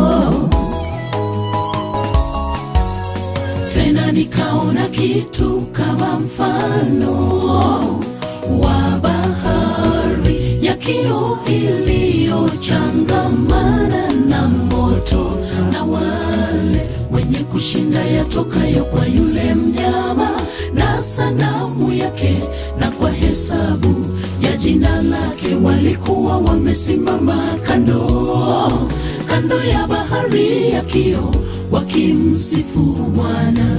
tena nikaona kitu kama mfano wa bahari ya kio iliyochangamana na moto na wale wenye kushinda yatokayo kwa yule mnyama na sanamu yake na kwa hesabu ya jina lake walikuwa wamesimama kando kando ya bahari ya kio wakimsifu Bwana.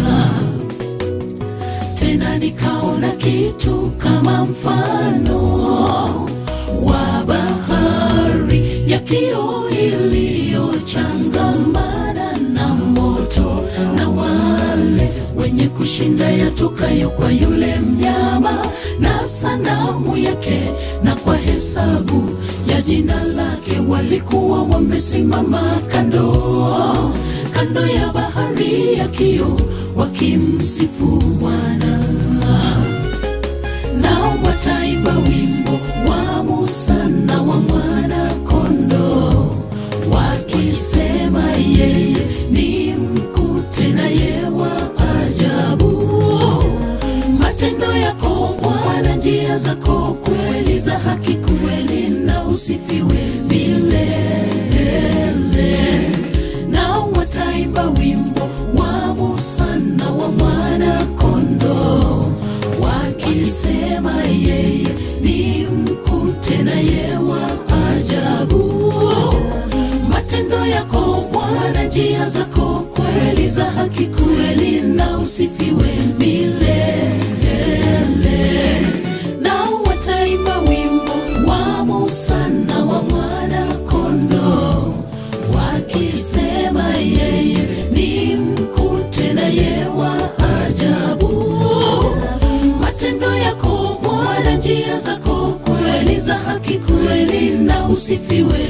Tena nikaona kitu kama mfano wa bahari ya kio iliyochangamana na moto na wale wenye kushinda yatokayo kwa yule mnyama na sanamu yake na kwa hesabu ya jina lake walikuwa wamesimama kando kando ya bahari ya kio wakimsifu Bwana nao wataimba wimbo wa Musa na wa mwana kondoo wakisema yeye ni mkuu tena ye wa ajabu matendo yako Bwana njia zako kweli za haki kweli na usifiwe milele nao wataimba wimbo wa Musa na wa mwana kondoo wakisema yeye ni mkuu tena ye wa ajabu matendo yako Bwana njia zako kweli za haki kweli na usifiwe milele nao wataimba wimbo wa Musa na wa mwana kondoo wakisema yeye ni mkuu tena ye wa ajabu matendo yako Bwana njia zako kweli za haki kweli na usifiwe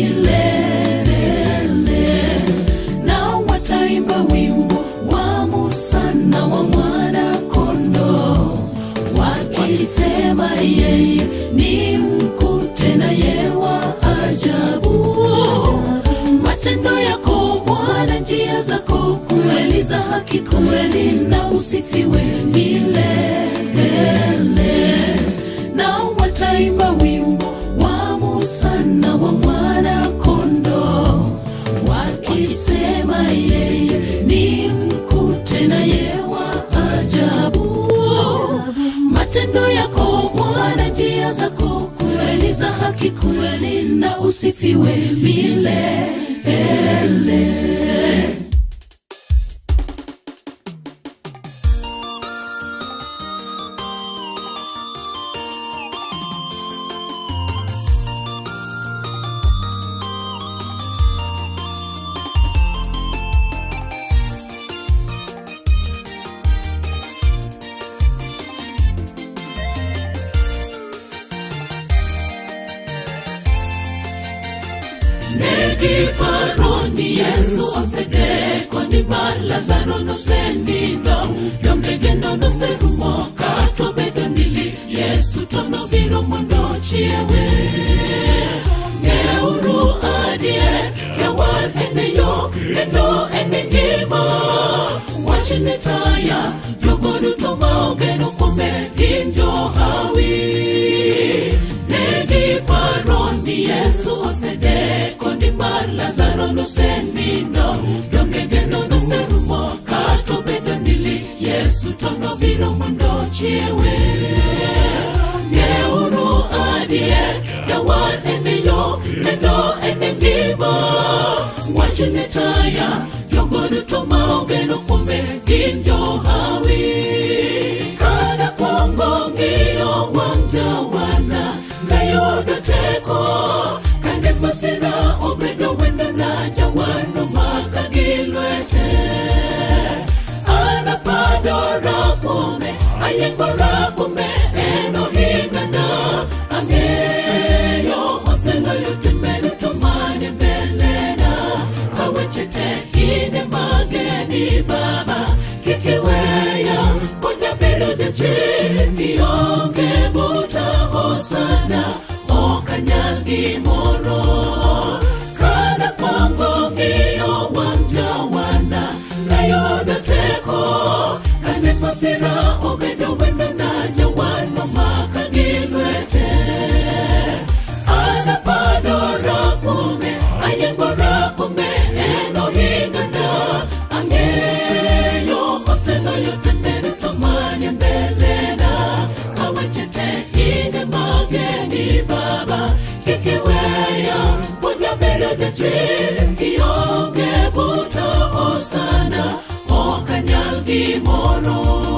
milele nao wataimba wimbo wa Musa na wa mwana kondoo wakisema yeye ni mkuu tena ye wa ajabu matendo yako Bwana njia zako kweli za haki kweli na usifiwe milele nao wataimba wimbo wa Musa na wa mwana kondoo wakisema yeye ni mkuu tena ye wa ajabu matendo yako Bwana njia zako kweli za haki kweli na usifiwe milele negiparoni yesu osedeko ni ma lazaro nosenindo yomdegeno noserumo kato bedo nili yesu to nobiro mondo chiewe ng'euru adier jawar ene yo kendo ene ngima wachne taya jogo duto ma ogeno kuome gin johawi negiparo ni yesu osedeko ni mar lazaro nosenindo donge geno noserumo kato bedo nili yesu to nobiro mondo chiewe ng'euru adier jawar ene yo kendo ene ngima wachne taya jogo duto ma ogeno kuome gin johawi kada kwongo ng'iyo wang' jawana nayudo teko kane masira obedo wendona jawano maka gi lwete anapadora kuome ayiengora kuome en ohingana ang'eyo oseloyo timbe duto mane mbelena kaweche te ine mageni baba kikiweya kojabedo jachien ionge buta hosana okanyal gimoro kana kwango ng'iyo wang' jawana nayudo teko kane masira obedo wendona jawano maka gi lwete anapadora kuome ayiengora kuome en ohingana ang'eyo oseloyo tembe duto mane mbelena kaweche te ine mageni baba kikiweya mojabedo jachien kionge buta osana okanyal gimoro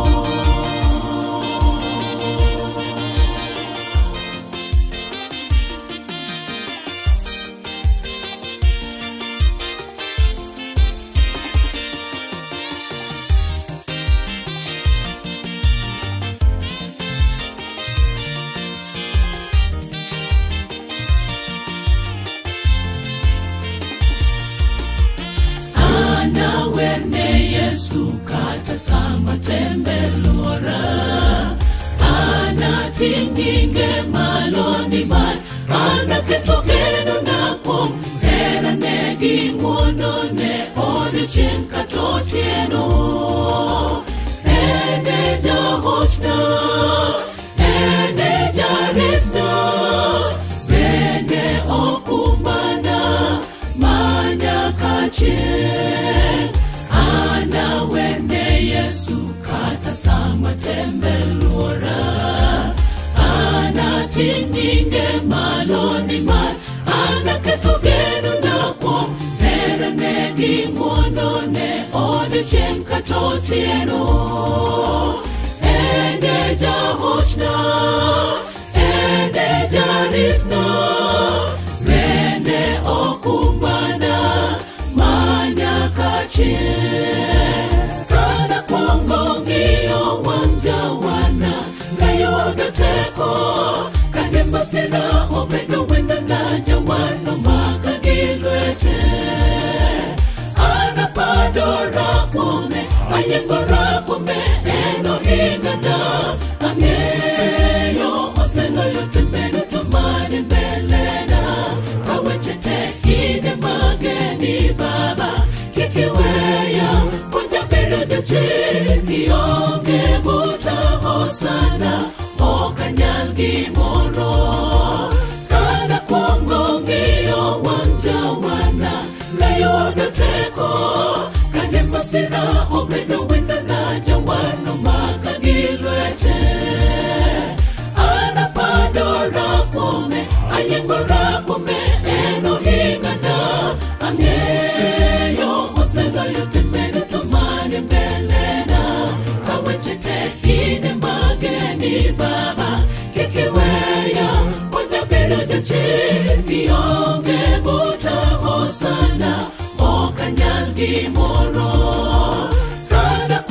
anawene yesu kata sama tembe luora anating'inge maloni mar anaketo geno na kuom herane gi ng'wonone odiochieng' kata otieno ene jahochna ene jaritna bende okumbana manyakachie anawene yesu kata sama tembe luora anating'inge maloni mar anaketo geno na kuom herane gi ng'wonone odiochieng' kata otieno ene jahochna ene jaritna bende okumbana manyakachie kana kwongo ng'iyo wang' jawana nayudo teko kane masira obedo wendona jawano maka gi lwete anapadora kuome ayiengora kuome en ohingana ang'eyo oseloyo tembe duto mane mbelena kaweche te ine mageni baba kikiweya kojabedo jachien ionge buta hosana okanyal gimoro kana kwongo ng'iyo wang' jawana nayudo teko kane masira obedo wendona jawano maka gi lwete anapadora kuome ayiengora kuome en ohingana ang'eyo oseloyo tembe duto mane mbelena kaweche te ine mageni baba kikiweya kojabedo jachien ionge buta hosana okanyal gimoro kana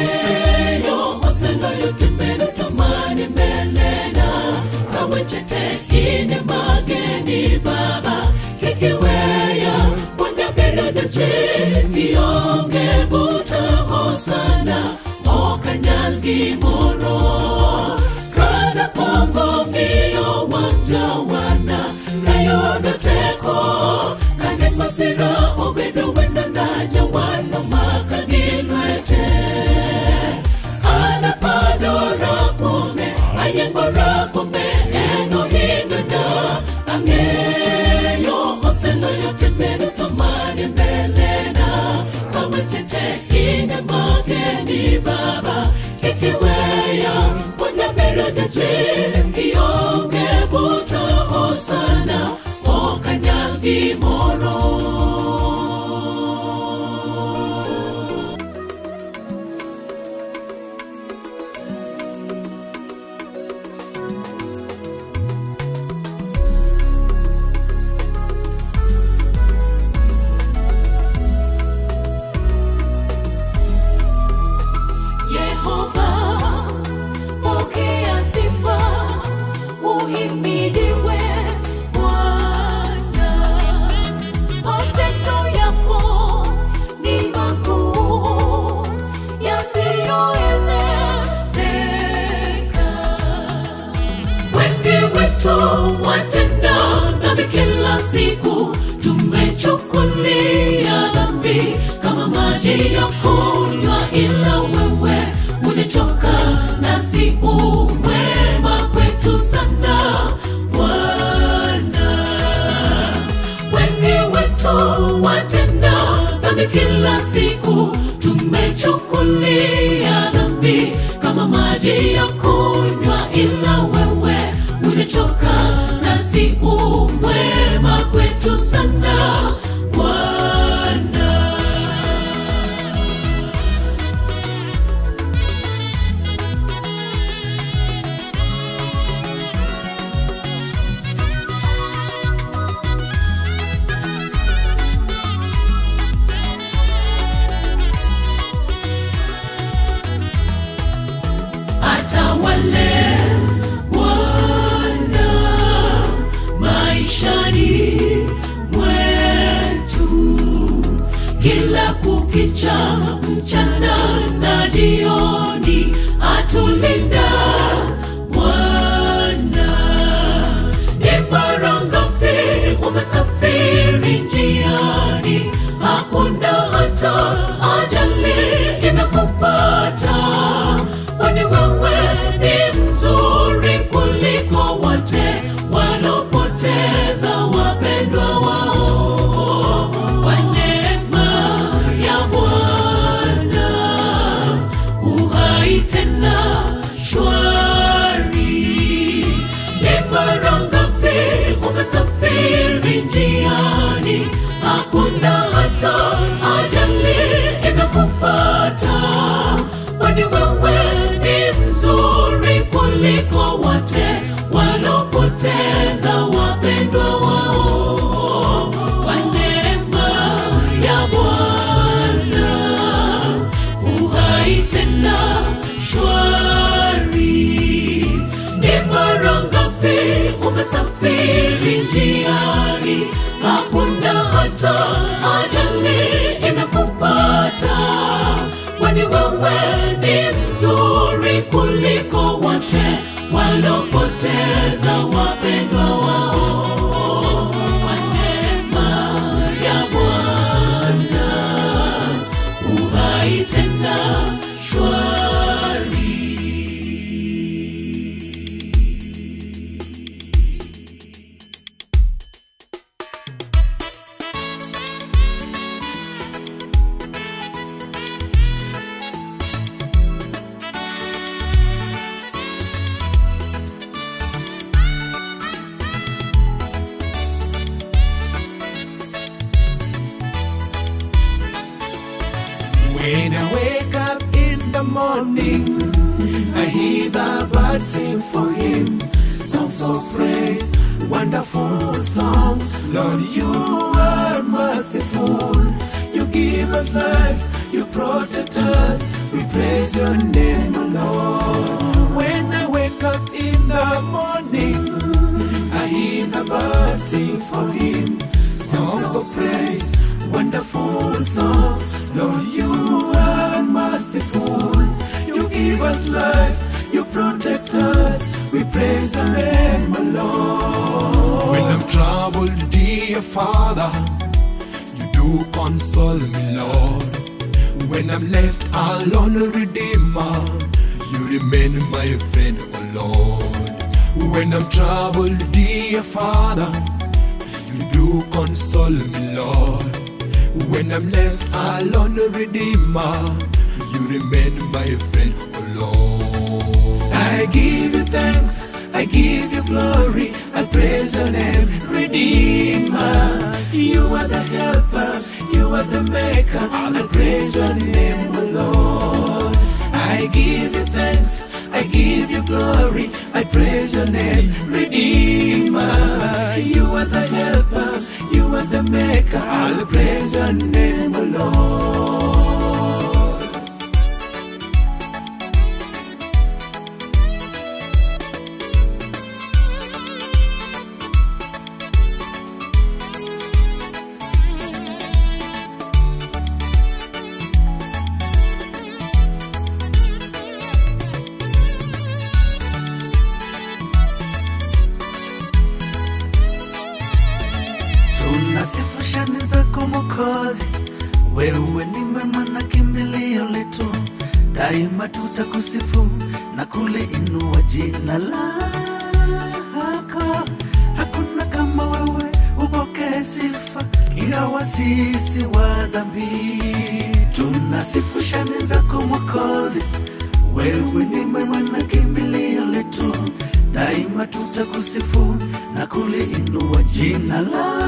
ang'eyo oseloyo timbedo tamane mbelena kawechete ine mageni baba kikiweya puonja bedo jachien kionge buta hosana ok anyal gimoro kana pongo ng'iyo wang' jawana nayudo teko kane masira obedo wendona jawano maka gi lwete anapadora kuome ayiengora kuome en ohingana ang'eyo oseloyo kebedo to mane mbelena kaweche tek ine makeni baba kikiweya puonja bedo jachien kionge buta hosana ok anyal gimoro Yehova, pokea sifa, uhimidiwe Bwana. Matendo yako ni makuu, yasiyoelezeka. Wengi wetu watenda dhambi kila siku, tumechukulia dhambi kama maji ya kunywa, ila wewe hujachoka nasi umwema kwetu sana Bwana. Wengi wetu watenda dhambi kila siku, tumechukulia dhambi kama maji ya kunywa, ila wewe hujachoka nasi umwema kwetu sana Bwana. atawale Bwana maishani mwetu kila kukicha, mchana na jioni, atulinda Bwana. Ni mara ngapi umesafiri njiani, hakuna hata ajali imekupata, kwani wewe ni mzuri kuliko wote walopoteza wapendwa wao. Kwa neema ya Bwana uhai tena shwari. Ni mara ngapi umesafiri njiani, hakuna hata ajali imekupata, kwani wewe ni mzuri kuliko wote walopoteza wapendwa wao. Kwa neema ya Bwana uhai tena shwari. Ni mara ngapi umesafiri njiani, hakuna hata ajali imekupata, kwani wewe ni mzuri kuliko wote walopoteza wapendwa wao. Kwa neema ya Bwana uhai tena shwari. When I wake up in the morning, I hear the birds sing for him. Songs of praise, wonderful songs. Lord, you are merciful. You give us life, you protect us. We praise your name, O Lord. When I wake up in the morning, I hear the birds sing for him. Songs of praise, wonderful songs. Lord, you are merciful. You give us life, you protect us. We praise your name, O Lord. When I'm troubled, dear Father, you do console me, Lord. When I'm left alone, Redeemer, you remain my friend, O Lord. When I'm troubled, dear Father, you do console me, Lord. When I'm left alone, Redeemer, you remain my friend, O Lord. I give you thanks, I give you glory, I praise your name, Redeemer. You are the helper, you are the maker, I praise your name, O Lord. I give you thanks, I give you glory, I praise your name, Redeemer. You are the helper, you are the maker, I'll praise your name, O Lord. tunasifu shani zako Mwokozi, wewe ni mwema na kimbilio letu, daima tutakusifu na kuliinua jina lako. Hakuna kama wewe, upokee sifa, ingawa sisi wa dhambi. Tunasifu shani zako Mwokozi, wewe ni mwema na kimbilio letu, daima tutakusifu na kuliinua jina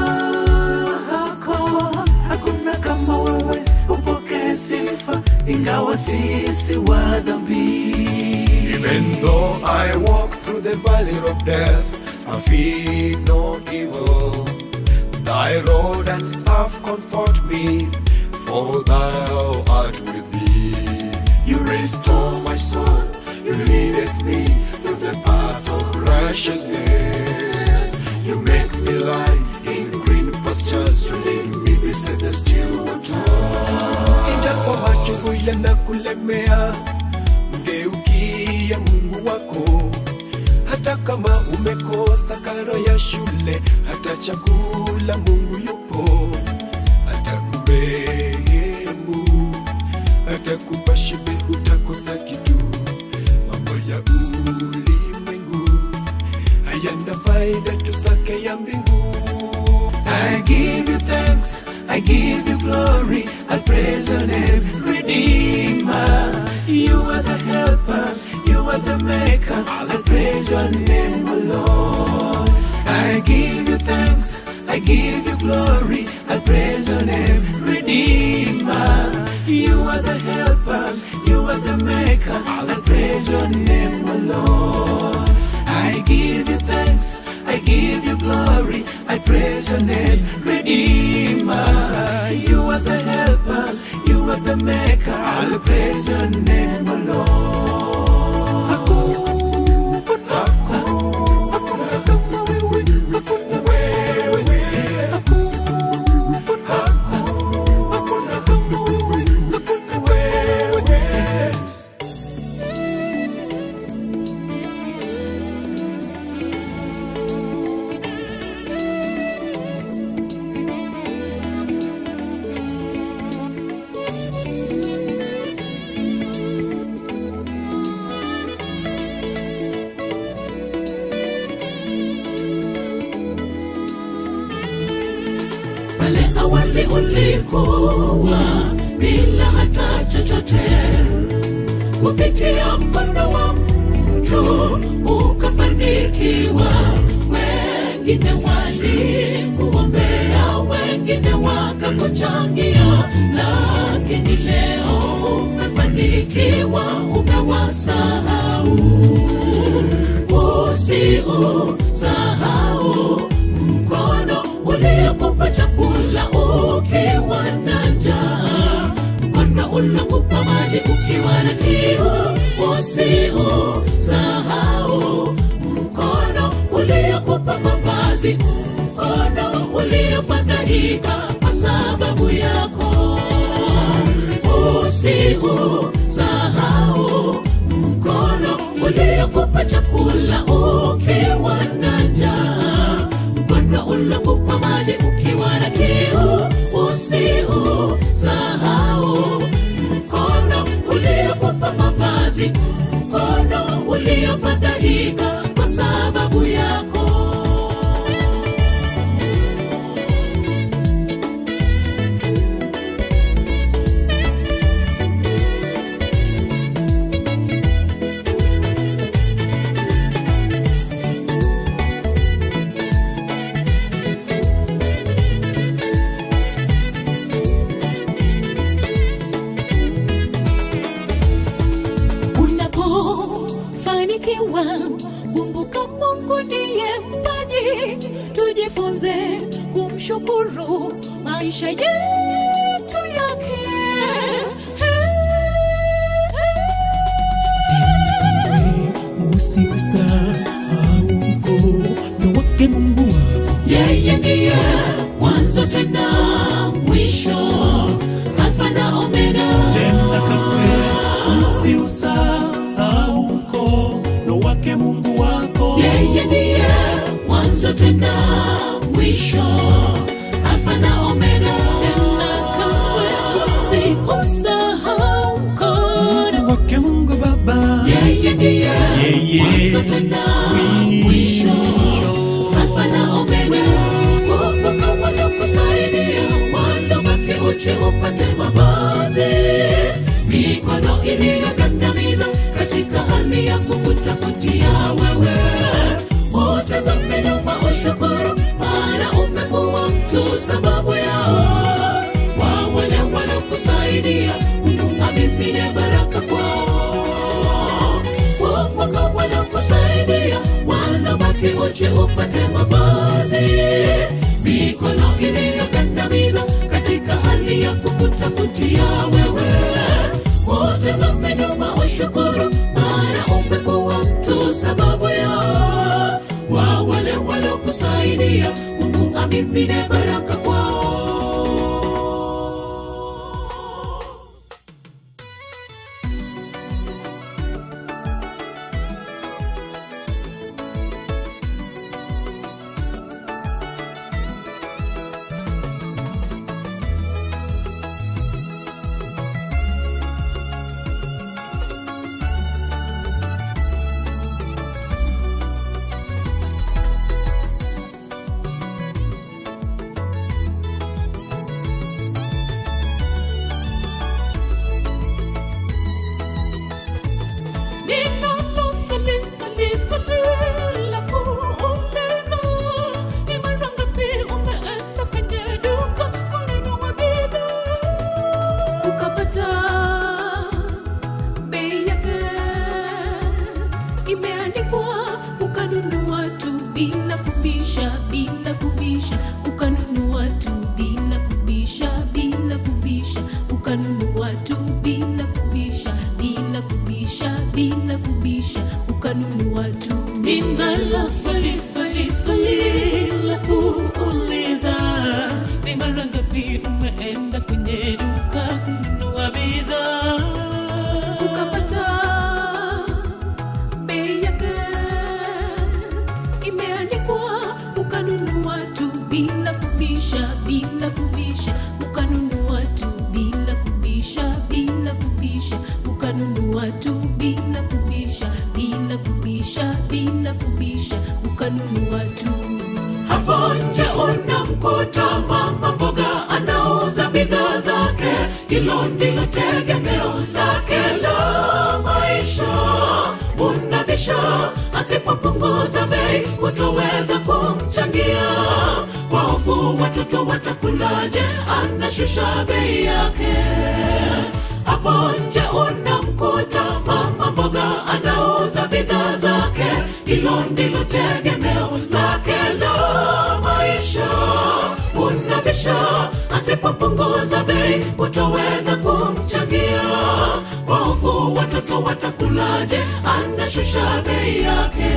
lako. Hakuna kama wewe, upokee sifa, ingawa sisi wa dhambi. Even though I walk through the valley of death, I fear no evil. Thy rod and staff comfort me, for thou art with me. You restore my soul, you leadeth me through the paths of righteousness. You make me lie in green pastures, you lead me beside the still water. Ijapo machungu yanakulemea, mgeukie Mungu wako. Hata kama umekosa karo ya shule, hata chakula Mungu yupo, atakurehemu, atakupa shibe, hutakosa kitu. Mambo ya ulimwengu hayana faida, tusake ya mbingu. I give you thanks, I give you glory, I praise your name, Redeemer. You are the helper, you are the maker, I praise your name, O Lord. I give you thanks, I give you glory, I praise your name, Redeemer. You are the helper, you are the maker, I praise your name, O Lord. I give you thanks, I give you glory, I praise your name, Redeemer. You are the helper, you are the maker, I'll praise your name, O Lord. Hakuna, hakuna kama wewe, hakuna wewe, hakuna, hakuna kama wewe, hakuna wewe. pale awali ulikuwa bila hata chochote kupitia mkono wa mtu ukafanikiwa wengine walikuombea wengine wakakuchangia lakini leo umefanikiwa umewasahau usiusahau mkono uliokupa chakula ukiwa na njaa mkono uliokupa maji ukiwa na kiu wamefadhaika kwa sababu yako usiusahau mkono uliokupa chakula ukiwa na njaa mkono uliokupa maji ukiwa na kiu usiusahau mkono uliokupa mavazi mkono uliofadhaika kwa sababu yako unapofanikiwa kumbuka mungu ndiye mpaji tujifunze kumshukuru maisha yetu yake usiusahau mkono wake mungu wako yeye ndiye mwanzo tena mwisho alfa na omega tena kamwe usiusahau mkono wake mungu wako yeye ndiye mwanzo tena mwisho alfa na omega tena kamwe usiusahau mkono wake mungu baba yeye ndiye Yeye. mwanzo tena mwisho alfa na omega kumbuka waliokusaidia wandobake uche upate mavazi mikono iliyogandamiza katika hali ya kukutafutia wewe utazame nyuma ushukuru maana umekuwa mtu sababu yao wa wale waliokusaidia mungu amimine baraka kwao kumbuka wanakusaidia wanabaki uche upate mavazi mikono iliyogandamiza katika hali ya kukutafutia wewe utazame nyuma ushukuru maana umekuwa mtu sababu ya wa wale waliokusaidia mungu amimine baraka kwao ukapata bei yake imeandikwa ukanunua tu bila kubisha bila kubisha ukanunua tu bila kubisha bila kubisha ukanunua tu bila kubisha bila kubisha bila kubisha ukanunua tu ninalo swali swali swali la kuuliza ni mara ngapi umeenda kwenye duka kununua bidhaa ukapata bei yake imeandikwa ukanunua tu bila kubisha bila kubisha ukanunua tu bila kubisha bila kubisha ukanunua tu bila kubisha bila kubisha bila kubisha ukanunua tu hapo nje unamkuta mama mboga anauza bidhaa zake hilo ndilo tegemeo lake la maisha unabisha asipopunguza bei utaweza kumchangia kwa hofu watoto watakulaje anashusha bei yake hapo nje unamkuta mama mboga anauza bidhaa zake hilo ndilo tegemeo lake la maisha unabisha asipopunguza bei utaweza kumchangia kwa hofu watoto watakulaje anashusha bei yake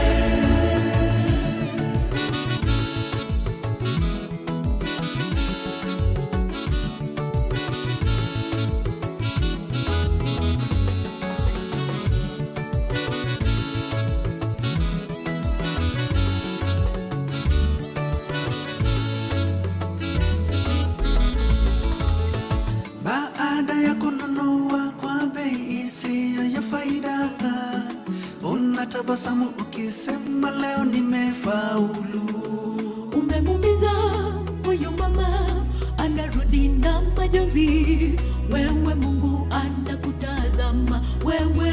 unatabasamu ukisema leo nimefaulu. umemumiza huyu mama anarudi na majonzi wewe mungu anakutazama wewe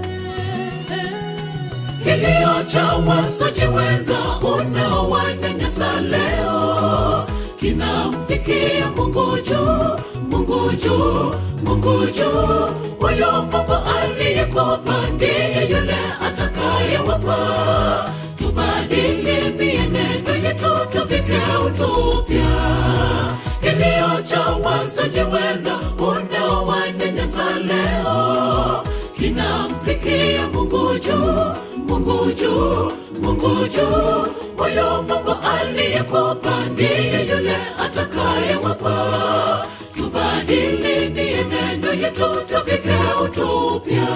kilio cha wasiojiweza unaowanyanyasa leo kinamfikia Mungu juu, Mungu juu, Mungu juu. Huyo Mungu aliyekupa ndiye yule atakayewapa. Tubadili mienendo yetu, tuvike utupya. Kilio cha wasiojiweza unaowanyanyasa leo kinamfikia Mungu juu, Mungu juu, Mungu juu. Huyo Mungu aliyekupa ndiye yule atakayewapa. Tubadili mienendo yetu, tuvike utupya.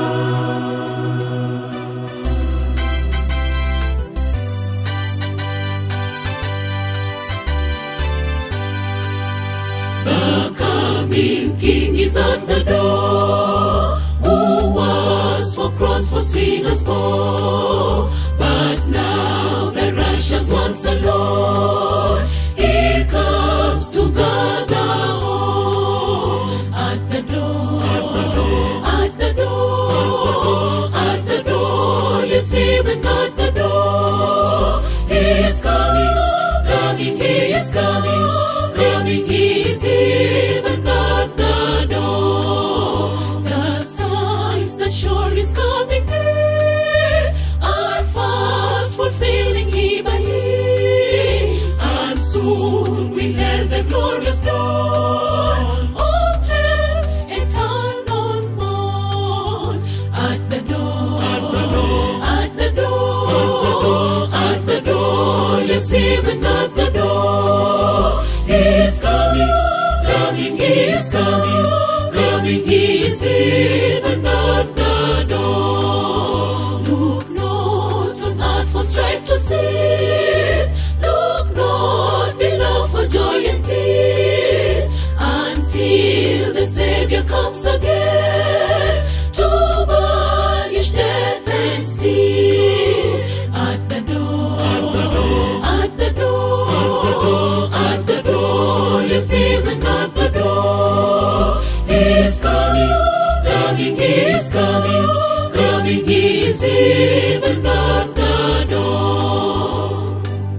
The coming King is at the door, who was for cross for sinners born, but now the righteous ones alone. He comes to gather all at the door, at the door, at the door. Yes, even at the door, He is coming, coming, He is coming, coming, He is even at the door. The signs that sure is coming near are fast fulfilling He by He, and soon we hail the glorious dawn of His eternal morn at the door, at the door, at the door, at the door. Yes, even at the door, He is coming, coming, He is coming, coming, He is even at the door. Look not on earth for strife to cease. Look not below for joy and peace until the Savior comes again to banish death and sin. At the door, at the door, at the door, yes, even at the door, He is coming, coming, He is coming, coming, He is even at the door.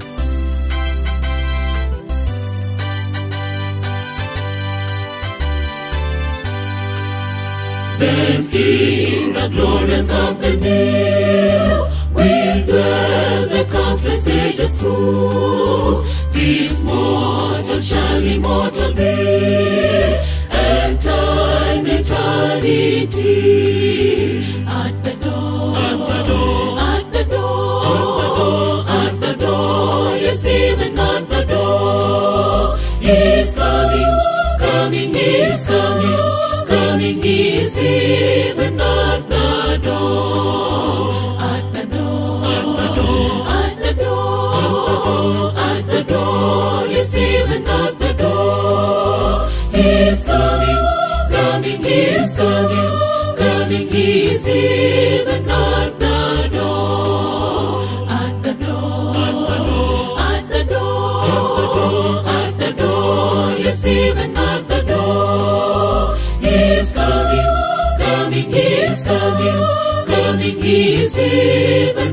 Then in the glories of the new will dwell the countless ages through. This mortal shall immortal be, and time eternity. At the door, at the door, at the door, at the door, yes, even at the door. He is coming, coming, he is coming, coming, he is even at the door. At the door, at the door, at the door, at the door, yes, even at the door. He is coming, coming, he is coming, coming, he is even at the door. At the door, at the door, at the door, yes, even at the door. He is coming, coming, he is coming, coming, he is even